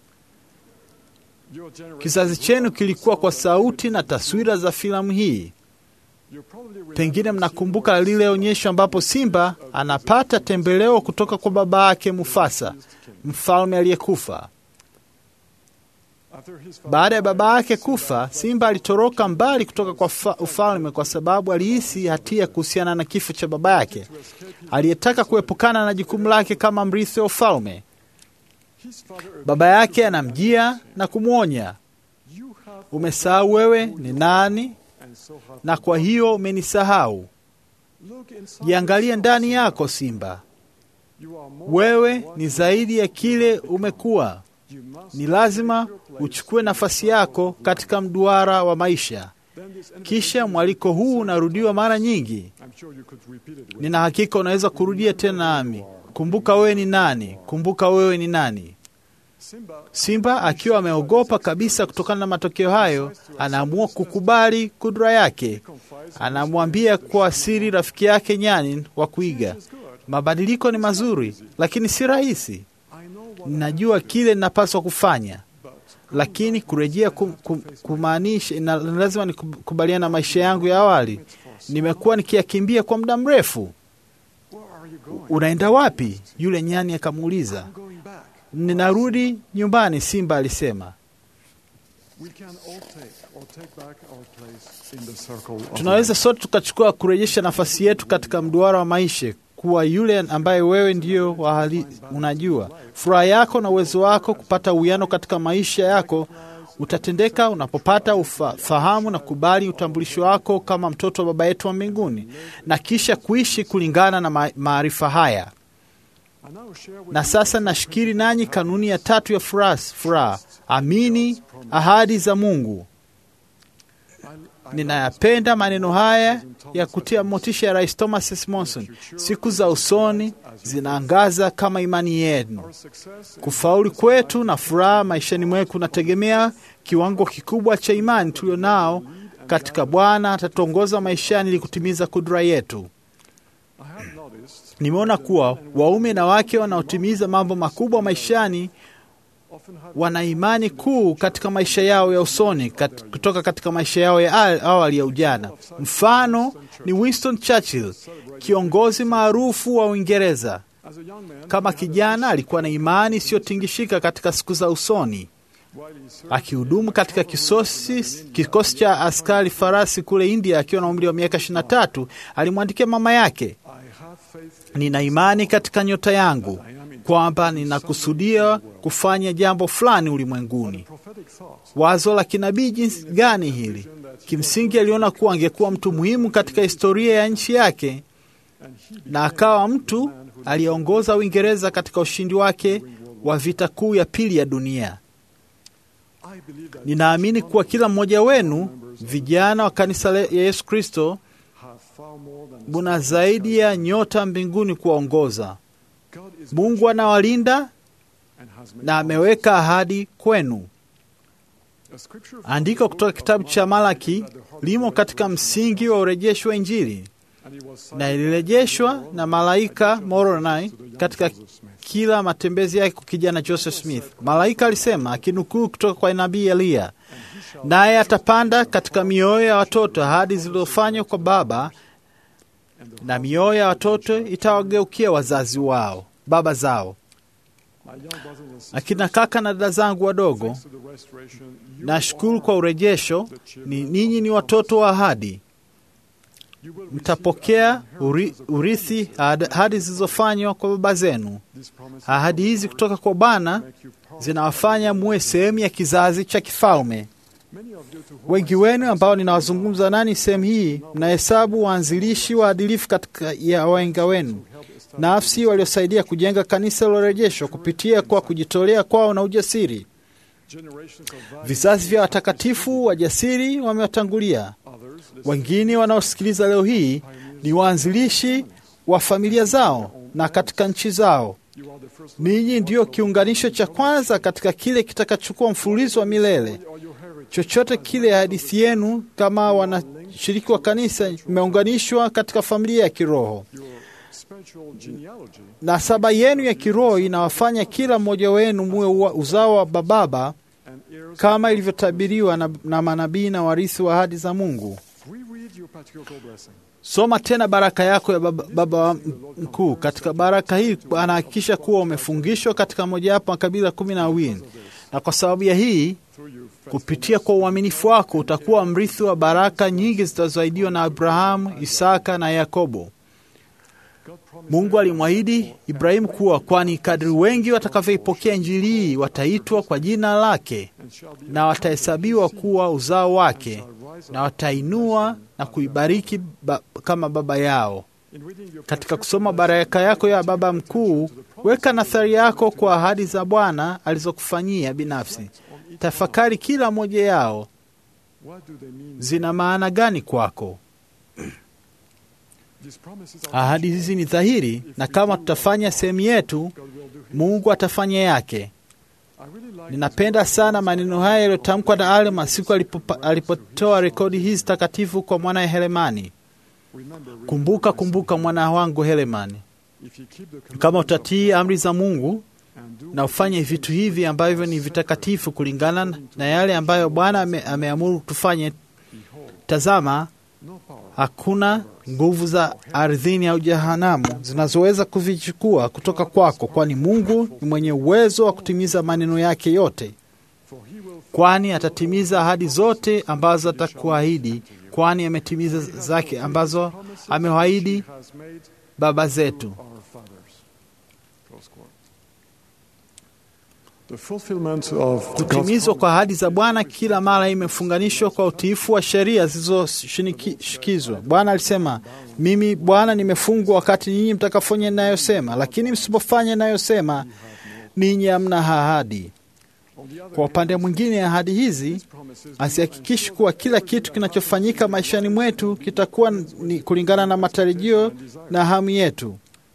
Kizazi chenu kilikuwa kwa sauti na taswira za filamu hii. Pengine mnakumbuka lile onyesho ambapo simba anapata tembeleo kutoka kwa baba yake Mufasa, mfalme aliyekufa. Baada ya baba yake kufa, simba alitoroka mbali kutoka kwa fa- ufalme kwa sababu alihisi hatia kuhusiana na kifo cha baba yake, aliyetaka kuepukana na jukumu lake kama mrithi wa ufalme. Baba yake anamjia na kumwonya, umesahau wewe ni nani, na kwa hiyo umenisahau. Jiangalie ndani yako, simba, wewe ni zaidi ya kile umekuwa. Ni lazima uchukue nafasi yako katika mduara wa maisha. Kisha mwaliko huu unarudiwa mara nyingi. Nina hakika unaweza kurudia tena nami, kumbuka wewe ni nani, kumbuka wewe ni nani. Simba akiwa ameogopa kabisa kutokana na matokeo hayo, anaamua kukubali kudra yake. Anamwambia kwa siri rafiki yake nyani wa kuiga, mabadiliko ni mazuri, lakini si rahisi. Ninajua kile ninapaswa kufanya, lakini kurejea kum, kum, kumaanisha ina- lazima nikubaliana na maisha yangu ya awali. Nimekuwa nikiyakimbia kwa muda mrefu. unaenda wapi? Yule nyani akamuuliza. Ninarudi nyumbani, simba alisema. Tunaweza sote tukachukua kurejesha nafasi yetu katika mduara wa maisha, kuwa yule ambaye wewe ndio wahali, unajua furaha yako na uwezo wako kupata uwiano katika maisha yako utatendeka unapopata ufahamu na kubali utambulisho wako kama mtoto wa Baba yetu wa mbinguni, na kisha kuishi kulingana na maarifa haya. Na sasa nashikiri nanyi kanuni ya tatu ya furaha: amini ahadi za Mungu. Ninayapenda maneno haya ya kutia motisha ya Rais Thomas S. Monson: siku za usoni zinaangaza kama imani yenu. Kufaulu kwetu na furaha maishani mwetu kunategemea kiwango kikubwa cha imani tulio nao katika Bwana. Atatuongoza maishani ili kutimiza kudura yetu. Nimeona kuwa waume na wake wanaotimiza mambo makubwa maishani wana imani kuu katika maisha yao ya usoni kat, kutoka katika maisha yao ya awali ya ujana. Mfano ni Winston Churchill, kiongozi maarufu wa Uingereza. Kama kijana alikuwa na imani isiyotingishika katika siku za usoni. Akihudumu katika kisosi, kikosi cha askari farasi kule India akiwa na umri wa miaka 23, alimwandikia mama yake, nina imani katika nyota yangu kwamba ninakusudia kufanya jambo fulani ulimwenguni. Wazo la kinabii jinsi gani hili! Kimsingi aliona kuwa angekuwa mtu muhimu katika historia ya nchi yake, na akawa mtu aliyeongoza Uingereza katika ushindi wake wa vita kuu ya pili ya dunia. Ninaamini kuwa kila mmoja wenu vijana wa kanisa ya Yesu Kristo buna zaidi ya nyota mbinguni kuwaongoza. Mungu anawalinda na ameweka ahadi kwenu. Andiko kutoka kitabu cha Malaki limo katika msingi wa urejesho wa Injili na ilirejeshwa na malaika Moroni katika kila matembezi yake kwa kijana Joseph Smith. Malaika alisema akinukuu kutoka kwa nabii Eliya, naye atapanda katika mioyo ya watoto ahadi zilizofanywa kwa baba, na mioyo ya watoto itawageukia wazazi wao baba zao. Akina kaka na dada zangu wadogo, nashukuru kwa urejesho. Ni ninyi ni watoto wa ahadi, mtapokea uri, urithi ahadi zilizofanywa kwa baba zenu. Ahadi hizi kutoka kwa Bwana zinawafanya muwe sehemu ya kizazi cha kifalme. Wengi wenu ambao ninawazungumza nani sehemu hii, mnahesabu waanzilishi waadilifu katika ya wahenga wenu nafsi waliosaidia kujenga kanisa lilorejeshwa kupitia kwa kujitolea kwao na ujasiri. Vizazi vya watakatifu wajasiri wamewatangulia. Wengine wanaosikiliza leo hii ni waanzilishi wa familia zao na katika nchi zao. Ninyi ndiyo kiunganisho cha kwanza katika kile kitakachokuwa mfululizo wa milele. Chochote kile hadithi yenu kama wanashiriki wa kanisa imeunganishwa katika familia ya kiroho. Nasaba yenu ya kiroho inawafanya kila mmoja wenu muwe uzao wa bababa kama ilivyotabiriwa na, na manabii na warithi wa ahadi za Mungu. Soma tena baraka yako ya baba, baba mkuu. Katika baraka hii anahakikisha kuwa umefungishwa katika mojawapo makabila kumi na mawili, na kwa sababu ya hii, kupitia kwa uaminifu wako utakuwa mrithi wa baraka nyingi zitazoahidiwa na Abrahamu, Isaka na Yakobo. Mungu alimwahidi Ibrahimu kuwa kwani kadri wengi watakavyoipokea Injili hii wataitwa kwa jina lake na watahesabiwa kuwa uzao wake na watainua na kuibariki ba, kama baba yao. Katika kusoma baraka yako ya baba mkuu, weka nathari yako kwa ahadi za Bwana alizokufanyia binafsi. Tafakari kila moja yao, zina maana gani kwako? Ahadi hizi ni dhahiri, na kama tutafanya sehemu yetu, Mungu atafanya yake. Ninapenda sana maneno haya yaliyotamkwa na Alma siku alipotoa rekodi hizi takatifu kwa mwanaye Helemani. Kumbuka, kumbuka mwana wangu Helemani, kama utatii amri za Mungu na ufanye vitu hivi ambavyo ni vitakatifu kulingana na yale ambayo Bwana ame, ameamuru tufanye, tazama Hakuna nguvu za ardhini au jehanamu zinazoweza kuvichukua kutoka kwako, kwani Mungu ni mwenye uwezo wa kutimiza maneno yake yote, kwani atatimiza ahadi zote ambazo atakuahidi, kwani ametimiza zake ambazo amewaahidi baba zetu. The fulfillment of the Kutimizwa kwa ahadi za Bwana kila mara imefunganishwa kwa utiifu wa sheria zilizoshikizwa. Bwana alisema, mimi Bwana nimefungwa wakati nyinyi mtakafanya ninayosema, lakini msipofanya ninayosema ninyi hamna ahadi. Kwa upande mwingine, ahadi hizi hazihakikishi kuwa kila kitu kinachofanyika maishani mwetu kitakuwa ni kulingana na matarajio na hamu yetu.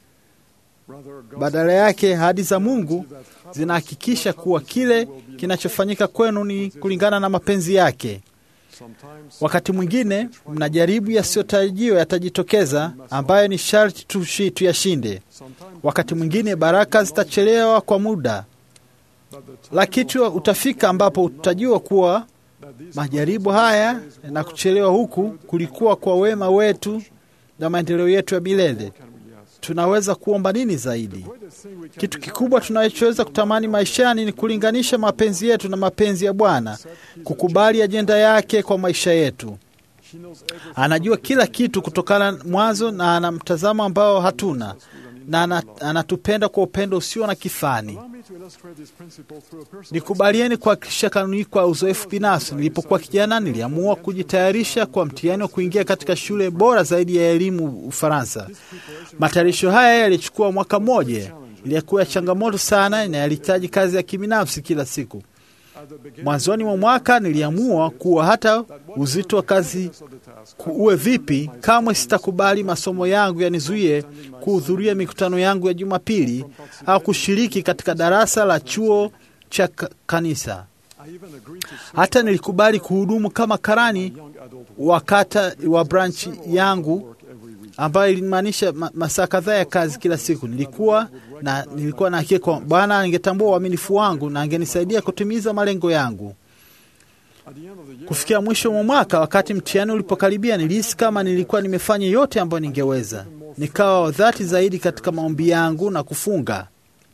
Badala yake, ahadi za Mungu zinahakikisha kuwa kile kinachofanyika kwenu ni kulingana na mapenzi yake. Wakati mwingine mnajaribu yasiyotarajiwa yatajitokeza, ambayo ni sharti tushi- tuyashinde. Wakati mwingine baraka zitachelewa kwa muda, lakini utafika ambapo utajua kuwa majaribu haya na kuchelewa huku kulikuwa kwa wema wetu na maendeleo yetu ya milele. Tunaweza kuomba nini zaidi? Kitu kikubwa tunachoweza kutamani maishani ni kulinganisha mapenzi yetu na mapenzi ya Bwana, kukubali ajenda yake kwa maisha yetu. Anajua kila kitu kutokana mwanzo, na ana mtazamo ambao hatuna, na ana- anatupenda kwa upendo usio na kifani. Nikubalieni kuhakikisha kanuni hii kwa uzoefu binafsi. Nilipokuwa kijana, niliamua kujitayarisha kwa mtihani wa kuingia katika shule bora zaidi ya elimu Ufaransa. Matayarisho haya yalichukua mwaka mmoja, ilikuwa ya changamoto sana na yalihitaji kazi ya kibinafsi kila siku. Mwanzoni mwa mwaka niliamua kuwa hata uzito wa kazi ku- uwe vipi, kamwe sitakubali masomo yangu yanizuie kuhudhuria mikutano yangu ya Jumapili au kushiriki katika darasa la chuo cha ka- kanisa. Hata nilikubali kuhudumu kama karani wa kata wa branchi yangu ambayo ilimaanisha ma, masaa kadhaa ya kazi kila siku. Nilikuwa na nilikuwa na hakika kwamba Bwana angetambua uaminifu wangu na angenisaidia kutimiza malengo yangu. Kufikia mwisho mwa mwaka, wakati mtihani ulipokaribia, nilihisi kama nilikuwa nimefanya yote ambayo ningeweza. Nikawa wa dhati zaidi katika maombi yangu na kufunga.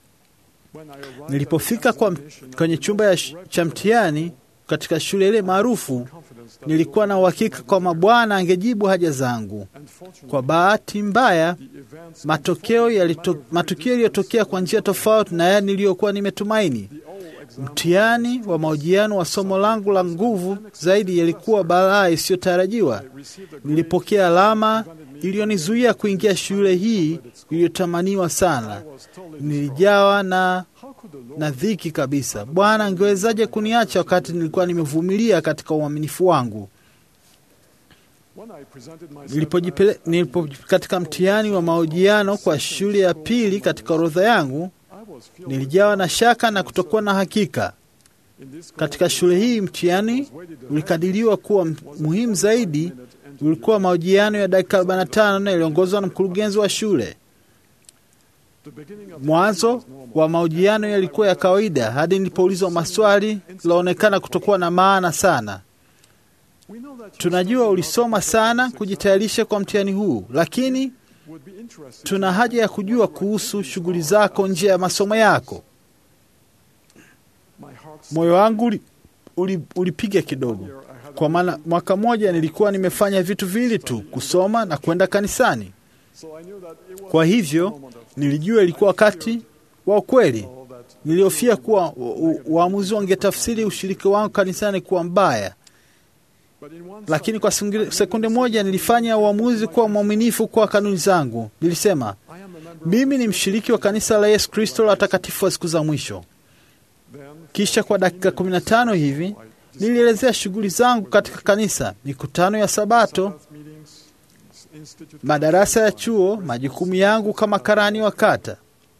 Nilipofika kwa, kwenye chumba ya sh- cha mtihani katika shule ile maarufu, nilikuwa na uhakika kwamba Bwana angejibu haja zangu. Kwa bahati mbaya, matokeo yalito, matukio yaliyotokea kwa njia tofauti na yale niliyokuwa nimetumaini. Mtihani wa mahojiano wa somo langu la nguvu zaidi yalikuwa balaa isiyotarajiwa. Nilipokea alama iliyonizuia kuingia shule hii iliyotamaniwa sana. Nilijawa na na dhiki kabisa. Bwana angewezaje kuniacha wakati nilikuwa nimevumilia katika uaminifu wangu? Nilipojipele, nilipo katika mtihani wa mahojiano kwa shule ya pili katika orodha yangu, nilijawa na shaka na kutokuwa na hakika. Katika shule hii mtihani ulikadiriwa kuwa m- muhimu zaidi ulikuwa mahojiano ya dakika 45 na iliongozwa na mkurugenzi wa shule. Mwanzo wa mahojiano yalikuwa ya kawaida hadi nilipoulizwa maswali laonekana kutokuwa na maana sana. Tunajua ulisoma sana kujitayarisha kwa mtihani huu, lakini tuna haja ya kujua kuhusu shughuli zako nje ya masomo yako. Moyo wangu uli- uli- ulipiga kidogo, kwa maana mwaka mmoja nilikuwa nimefanya vitu viwili tu, kusoma na kwenda kanisani. Kwa hivyo nilijua ilikuwa wakati wa ukweli. Nilihofia kuwa u- u- waamuzi wangetafsiri ushiriki wangu kanisani kuwa mbaya, lakini kwa singi- sekunde moja nilifanya uamuzi kuwa mwaminifu kwa kanuni zangu. Nilisema mimi ni mshiriki wa kanisa la Yesu Kristo la watakatifu wa siku za mwisho. Kisha kwa dakika 15 hivi nilielezea shughuli zangu katika kanisa, mikutano ya Sabato, madarasa ya chuo, majukumu yangu kama karani wa kata.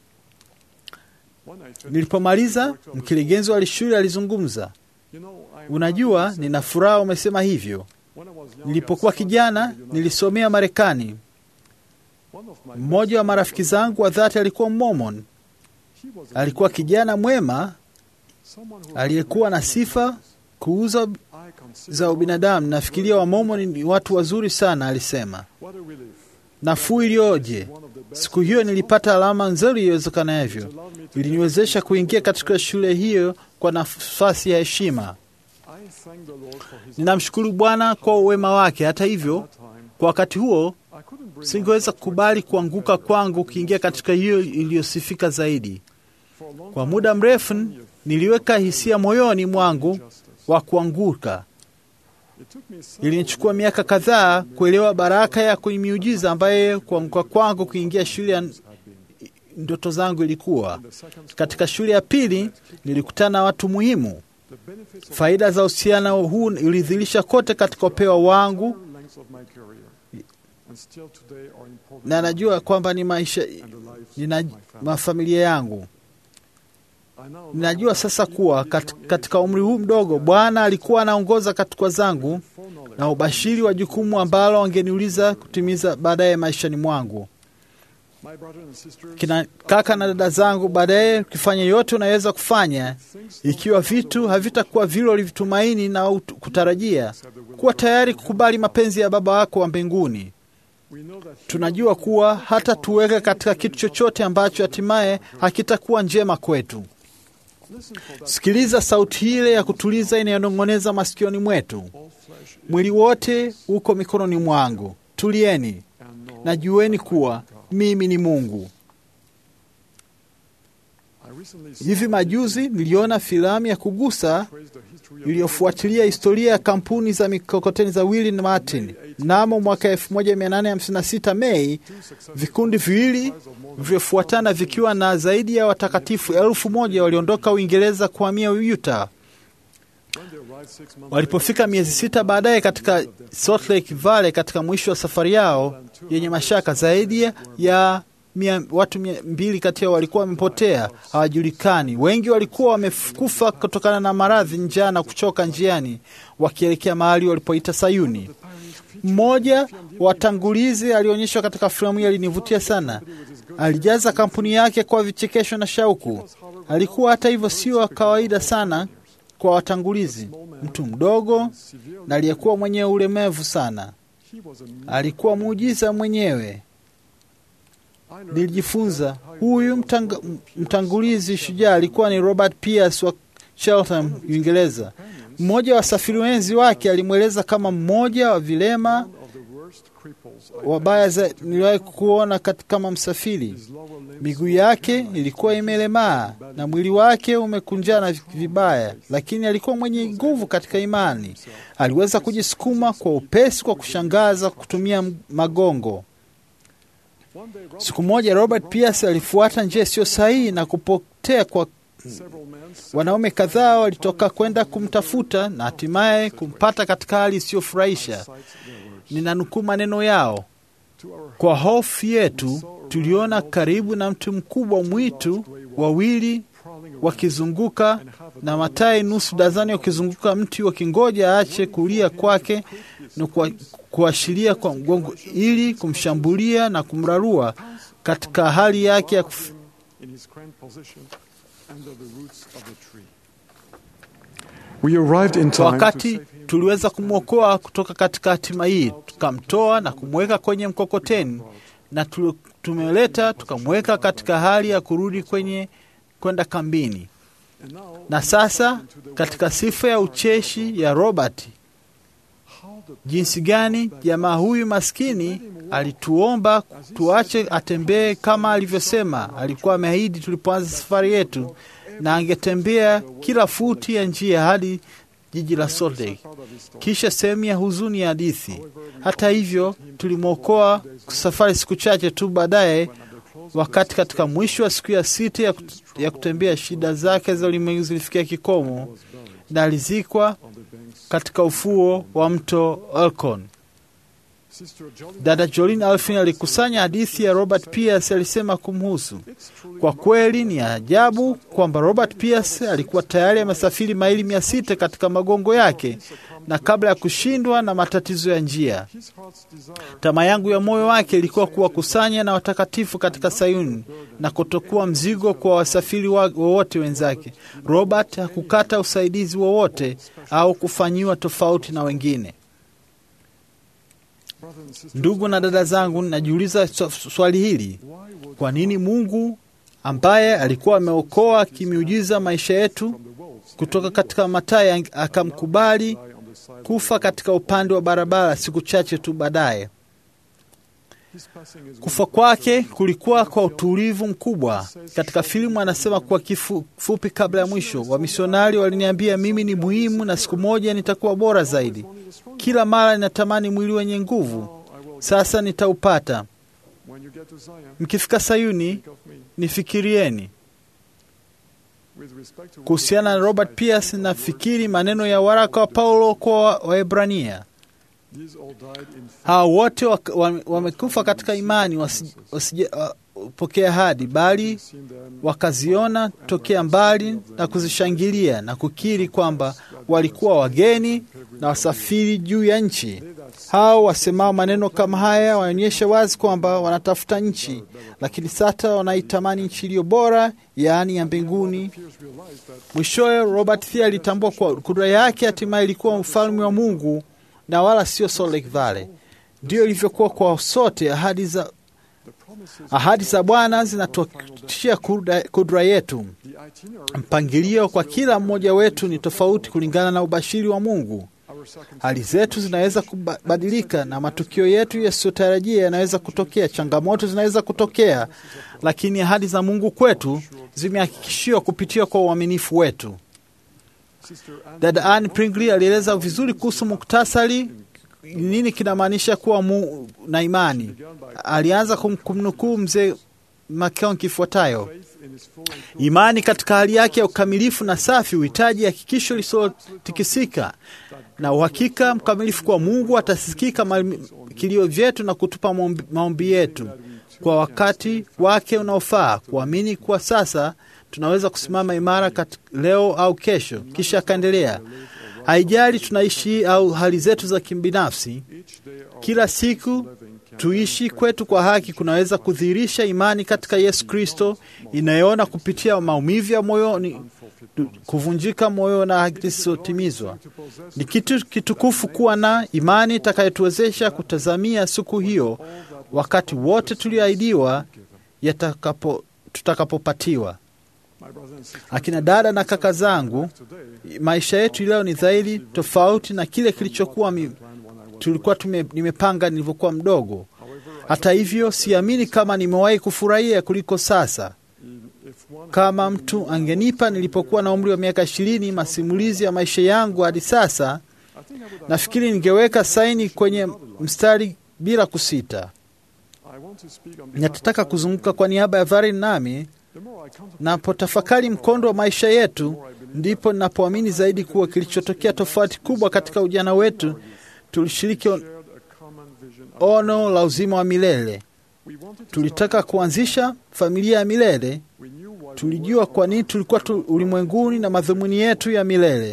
Nilipomaliza, mkurugenzi wa shule alizungumza. Unajua, nina furaha umesema hivyo. Nilipokuwa kijana, nilisomea Marekani. Mmoja wa marafiki zangu wa dhati alikuwa Mormon. Alikuwa kijana mwema aliyekuwa na sifa kuuza za ubinadamu. Nafikiria Wamormoni ni watu wazuri sana, alisema. Nafuu iliyoje! Siku hiyo nilipata alama nzuri iwezekanavyo, iliniwezesha kuingia katika shule hiyo kwa nafasi ya heshima. Ninamshukuru Bwana kwa uwema wake. Hata hivyo, kwa wakati huo singeweza kukubali kuanguka kwangu kuingia katika hiyo iliyosifika zaidi. Kwa muda mrefu niliweka hisia moyoni mwangu wa kuanguka. Ilinichukua miaka kadhaa kuelewa baraka ya miujiza ambaye kuanguka kwangu kuingia shule ya ndoto zangu ilikuwa. Katika shule ya pili nilikutana na watu muhimu. Faida za uhusiano huu ilidhihirisha kote katika upeo wangu, na najua kwamba ni maisha nina mafamilia yangu. Ninajua sasa kuwa katika umri huu mdogo Bwana alikuwa anaongoza katika zangu na ubashiri wa jukumu ambalo angeniuliza kutimiza baadaye maishani mwangu. Kina kaka na dada zangu, baadaye ukifanya yote unaweza kufanya, ikiwa vitu havitakuwa vile ulivitumaini na kutarajia, kuwa tayari kukubali mapenzi ya Baba wako wa mbinguni. Tunajua kuwa hata tuweke katika kitu chochote ambacho hatimaye hakitakuwa njema kwetu. Sikiliza sauti ile ya kutuliza inayonong'oneza masikioni mwetu. Mwili wote uko mikononi mwangu, tulieni na jueni kuwa mimi ni Mungu. Hivi majuzi niliona filamu ya kugusa iliyofuatilia historia ya kampuni za mikokoteni za Willie na Martin. Mnamo mwaka 1856 Mei, vikundi viwili vilivyofuatana vikiwa na zaidi ya watakatifu elfu moja waliondoka Uingereza kuhamia Utah. Walipofika miezi sita baadaye katika Salt Lake Valley, katika mwisho wa safari yao yenye mashaka, zaidi ya mia, watu mia mbili kati yao walikuwa wamepotea, hawajulikani. Wengi walikuwa wamekufa kutokana na maradhi, njaa na kuchoka njiani, wakielekea mahali walipoita Sayuni. Mmoja watangulizi alionyeshwa katika filamu hii alinivutia sana. Alijaza kampuni yake kwa vichekesho na shauku. Alikuwa hata hivyo sio wa kawaida sana kwa watangulizi, mtu mdogo na aliyekuwa mwenye ulemevu sana. Alikuwa muujiza mwenyewe. Nilijifunza huyu mtang, mtangulizi shujaa alikuwa ni Robert Pierce wa Cheltenham, Uingereza. Mmoja wa wasafiri wenzi wake alimweleza kama mmoja wa vilema wabaya niliwahi kuona kama msafiri. Miguu yake ilikuwa imelemaa na mwili wake umekunjana vibaya, lakini alikuwa mwenye nguvu katika imani. Aliweza kujisukuma kwa upesi kwa kushangaza kutumia magongo. Siku moja Robert Pierce alifuata njia isiyo sahihi na kupotea kwa wanaume kadhaa walitoka kwenda kumtafuta na hatimaye kumpata katika hali isiyofurahisha. Ninanukuu maneno yao: kwa hofu yetu tuliona karibu na mti mkubwa mwitu wawili wakizunguka na matai nusu dazani wakizunguka mti wakingoja aache kulia kwake na kuashiria kwa mgongo ili kumshambulia na kumrarua katika hali yake ya kuf... Wakati tuliweza kumwokoa kutoka katika hatima hii, tukamtoa na kumweka kwenye mkokoteni na tumeleta tukamweka katika hali ya kurudi kwenye kwenda kambini. Na sasa katika sifa ya ucheshi ya Robert, jinsi gani jamaa huyu maskini alituomba tuache atembee kama alivyosema alikuwa ameahidi tulipoanza safari yetu, na angetembea kila futi ya njia hadi jiji la Salt Lake. Kisha sehemu ya huzuni ya hadithi. Hata hivyo, tulimwokoa safari siku chache tu baadaye, wakati katika mwisho wa siku ya sita ya, kut ya kutembea, shida zake za ulimwengu zilifikia kikomo na alizikwa katika ufuo wa mto Elkon. Dada Jolene Alfin alikusanya hadithi ya Robert Pierce. Alisema kumhusu, kwa kweli ni ajabu kwamba Robert Pierce alikuwa tayari amesafiri maili mia sita katika magongo yake na kabla ya kushindwa na matatizo ya njia. Tamaa yangu ya moyo wake ilikuwa kuwakusanya na watakatifu katika Sayuni na kutokuwa mzigo kwa wasafiri wowote wenzake. Robert hakukata usaidizi wowote au kufanyiwa tofauti na wengine. Ndugu na dada zangu, najiuliza swali hili: kwa nini Mungu ambaye alikuwa ameokoa kimiujiza maisha yetu kutoka katika matai akamkubali kufa katika upande wa barabara siku chache tu baadaye? Kufa kwake kulikuwa kwa utulivu mkubwa. Katika filamu anasema kwa kifupi kabla ya mwisho, wamisionari waliniambia mimi ni muhimu na siku moja nitakuwa bora zaidi. Kila mara ninatamani mwili wenye nguvu, sasa nitaupata. Mkifika Sayuni nifikirieni. Kuhusiana na Robert Pierce, nafikiri maneno ya waraka wa Paulo kwa Waebrania hawa wote wamekufa katika imani, wasijapokea ahadi, bali wakaziona tokea mbali na kuzishangilia na kukiri kwamba walikuwa wageni na wasafiri juu ya nchi. Hao wasemao maneno kama haya waonyesha wazi kwamba wanatafuta nchi, lakini sasa wanaitamani nchi iliyo bora, yaani ya mbinguni. Mwishowe Robert Thia alitambua kuwa kura yake hatimaye ilikuwa ufalme wa Mungu na wala sio Salt Lake Valley. Ndiyo ilivyokuwa kwa sote. Ahadi za, ahadi za Bwana zinatuhakikishia kudra yetu. Mpangilio kwa kila mmoja wetu ni tofauti kulingana na ubashiri wa Mungu. Hali zetu zinaweza kubadilika na matukio yetu yasiyotarajia yanaweza kutokea, changamoto zinaweza kutokea, lakini ahadi za Mungu kwetu zimehakikishiwa kupitia kwa uaminifu wetu. Dada Anne Pringley alieleza vizuri kuhusu muktasari nini kinamaanisha kuwa mu, na imani. Alianza kumnukuu mzee Makao kifuatayo: imani katika hali yake ya ukamilifu na safi huhitaji hakikisho lisilotikisika na uhakika mkamilifu kuwa Mungu atasikika kilio vyetu na kutupa maombi yetu kwa wakati wake unaofaa, kuamini kuwa sasa tunaweza kusimama imara leo au kesho. Kisha akaendelea, haijali tunaishi au hali zetu za kibinafsi, kila siku tuishi kwetu kwa haki kunaweza kudhihirisha imani katika Yesu Kristo inayoona kupitia maumivu ya moyoni, kuvunjika moyo na haki zisizotimizwa. Ni kitu kitukufu kuwa na imani itakayotuwezesha kutazamia siku hiyo, wakati wote tulioahidiwa yatakapo tutakapopatiwa. Akina dada na kaka zangu, maisha yetu leo ni dhahiri tofauti na kile kilichokuwa mi, tulikuwa tume, nimepanga nilivyokuwa mdogo. Hata hivyo, siamini kama nimewahi kufurahia kuliko sasa. Kama mtu angenipa nilipokuwa na umri wa miaka ishirini masimulizi ya maisha yangu hadi sasa, nafikiri ningeweka saini kwenye mstari bila kusita. Natataka kuzunguka kwa niaba ya Varin nami napotafakari mkondo wa maisha yetu, ndipo ninapoamini zaidi kuwa kilichotokea tofauti kubwa katika ujana wetu, tulishiriki ono la uzima wa milele. Tulitaka kuanzisha familia ya milele. Tulijua kwa nini tulikuwa tu ulimwenguni na madhumuni yetu ya milele.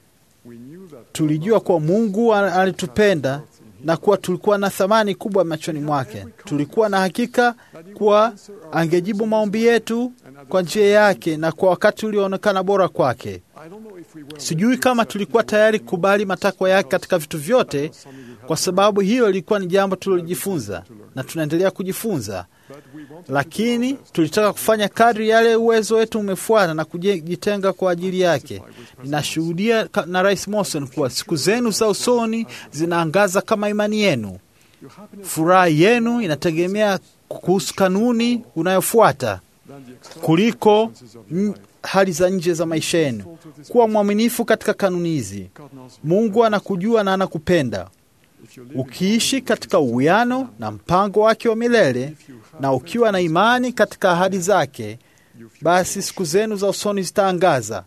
Tulijua kuwa Mungu alitupenda na kuwa tulikuwa na thamani kubwa machoni mwake. Tulikuwa na hakika kuwa angejibu maombi yetu kwa njia yake na kwa wakati ulioonekana bora kwake. Sijui kama tulikuwa tayari kukubali matakwa yake katika vitu vyote, kwa sababu hiyo ilikuwa ni jambo tulilojifunza na tunaendelea kujifunza, lakini tulitaka kufanya kadri yale uwezo wetu umefuata na kujitenga kwa ajili yake. Ninashuhudia na Rais Morrison kuwa siku zenu za usoni zinaangaza kama imani yenu. Furaha yenu inategemea kuhusu kanuni unayofuata kuliko hali za nje za maisha yenu. Kuwa mwaminifu katika kanuni hizi. Mungu anakujua na anakupenda. Ukiishi katika uwiano na mpango wake wa milele na ukiwa na imani katika ahadi zake, basi siku zenu za usoni zitaangaza.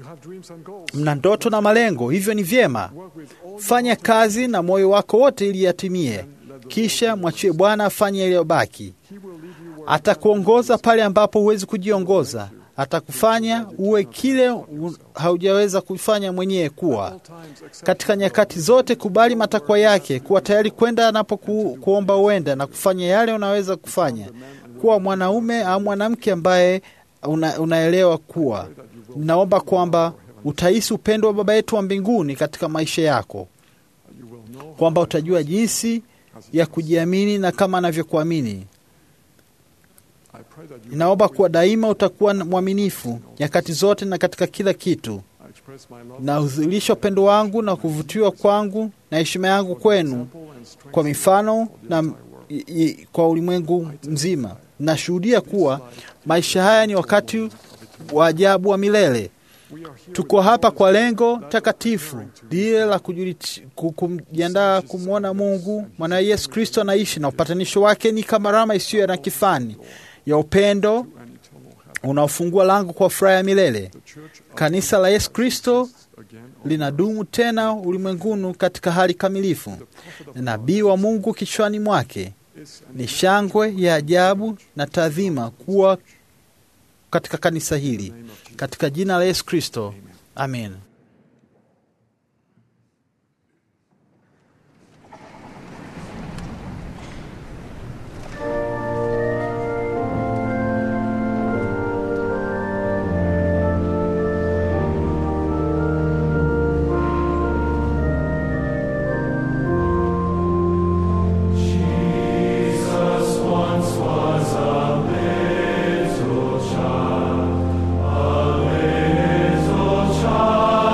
Mna ndoto na malengo, hivyo ni vyema. Fanya kazi na moyo wako wote ili yatimie, kisha mwachie Bwana afanye yaliyobaki. Atakuongoza pale ambapo huwezi kujiongoza. atakufanya uwe kile u- haujaweza kufanya mwenyewe kuwa. Katika nyakati zote, kubali matakwa yake, kuwa tayari kwenda anapoku kuomba uende na kufanya yale unaweza kufanya, kuwa mwanaume au mwanamke ambaye una, unaelewa kuwa. Naomba kwamba utahisi upendo wa Baba yetu wa mbinguni katika maisha yako, kwamba utajua jinsi ya kujiamini na kama anavyokuamini. Ninaomba kuwa daima utakuwa mwaminifu nyakati zote na katika kila kitu, na udhihirisha upendo wangu na kuvutiwa kwangu na heshima yangu kwenu kwa mifano na i, i, kwa ulimwengu mzima. Nashuhudia kuwa maisha haya ni wakati wa ajabu wa milele. Tuko hapa kwa lengo takatifu lile la kujuli- ku- kujiandaa kumwona Mungu mwana Yesu Kristo anaishi, na upatanisho wake ni kama rama isiyo na kifani ya upendo unaofungua lango kwa furaha ya milele. Kanisa la Yesu Kristo linadumu tena ulimwenguni katika hali kamilifu. Nabii wa Mungu kichwani mwake ni shangwe ya ajabu na taadhima kuwa katika kanisa hili, katika jina la Yesu Kristo, amen. Jesus once was a little child, a little child.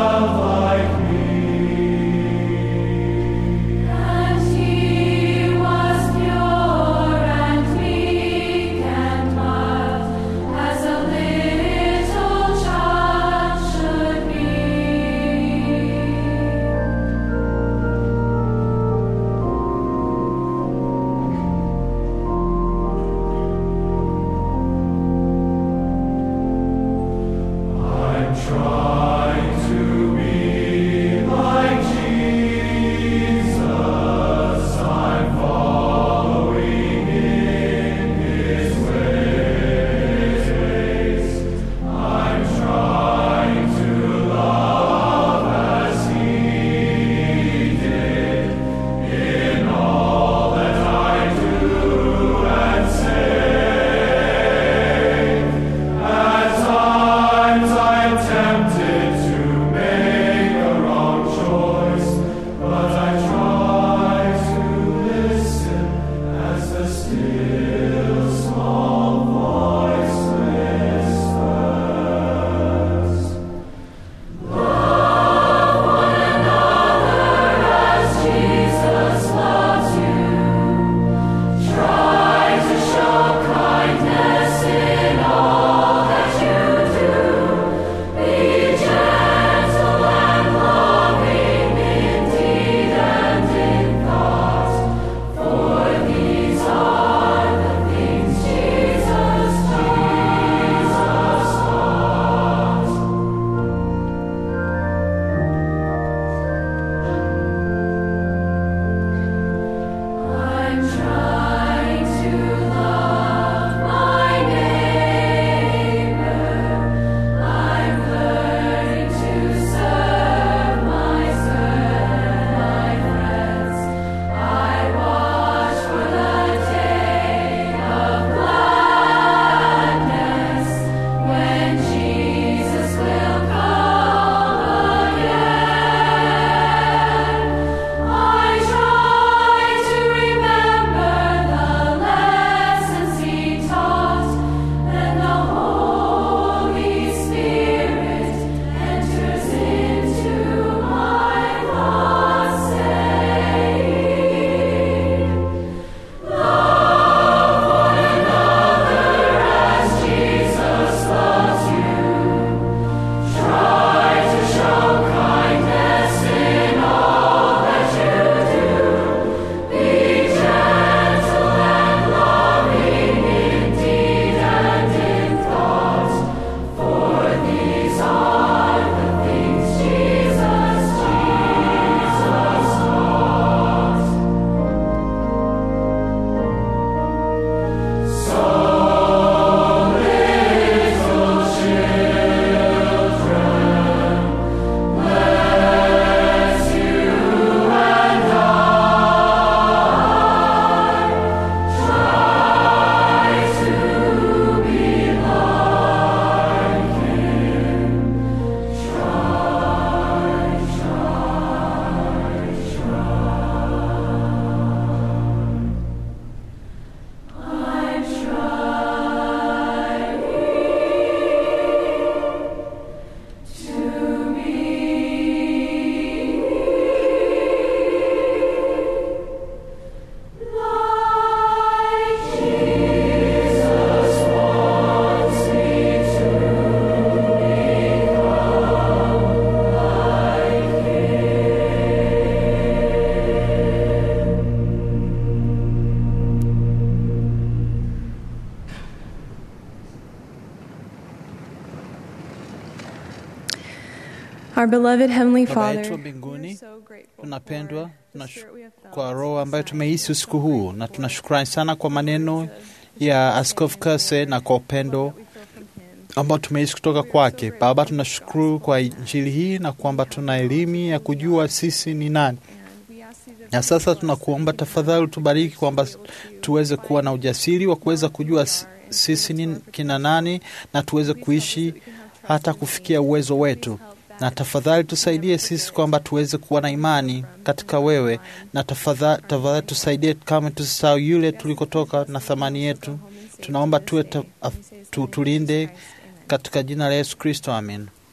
Our beloved Heavenly Baba yetu wa Father, mbinguni, so grateful tunapendwa for the tunash- spirit we have felt. kwa roho ambayo tumehisi usiku huu, na tunashukrani sana kwa maneno ya Askofu Kase na kwa upendo We feel from Him. ambao tumeishi kutoka kwake. Baba, tunashukuru kwa injili hii na kwamba tuna elimu ya kujua sisi ni nani. And we ask you to Na sasa tunakuomba tafadhali utubariki kwamba tuweze kuwa na ujasiri wa kuweza kujua s- sisi ni kina nani na tuweze kuishi hata kufikia uwezo wetu. Na tafadhali tusaidie sisi kwamba tuweze kuwa na imani katika wewe, na tafadhali, tafadhali tusaidie kama tusisahau yule tulikotoka na thamani yetu. Tunaomba tuwe ta, af- tu, tulinde katika jina la Yesu Kristo, amen.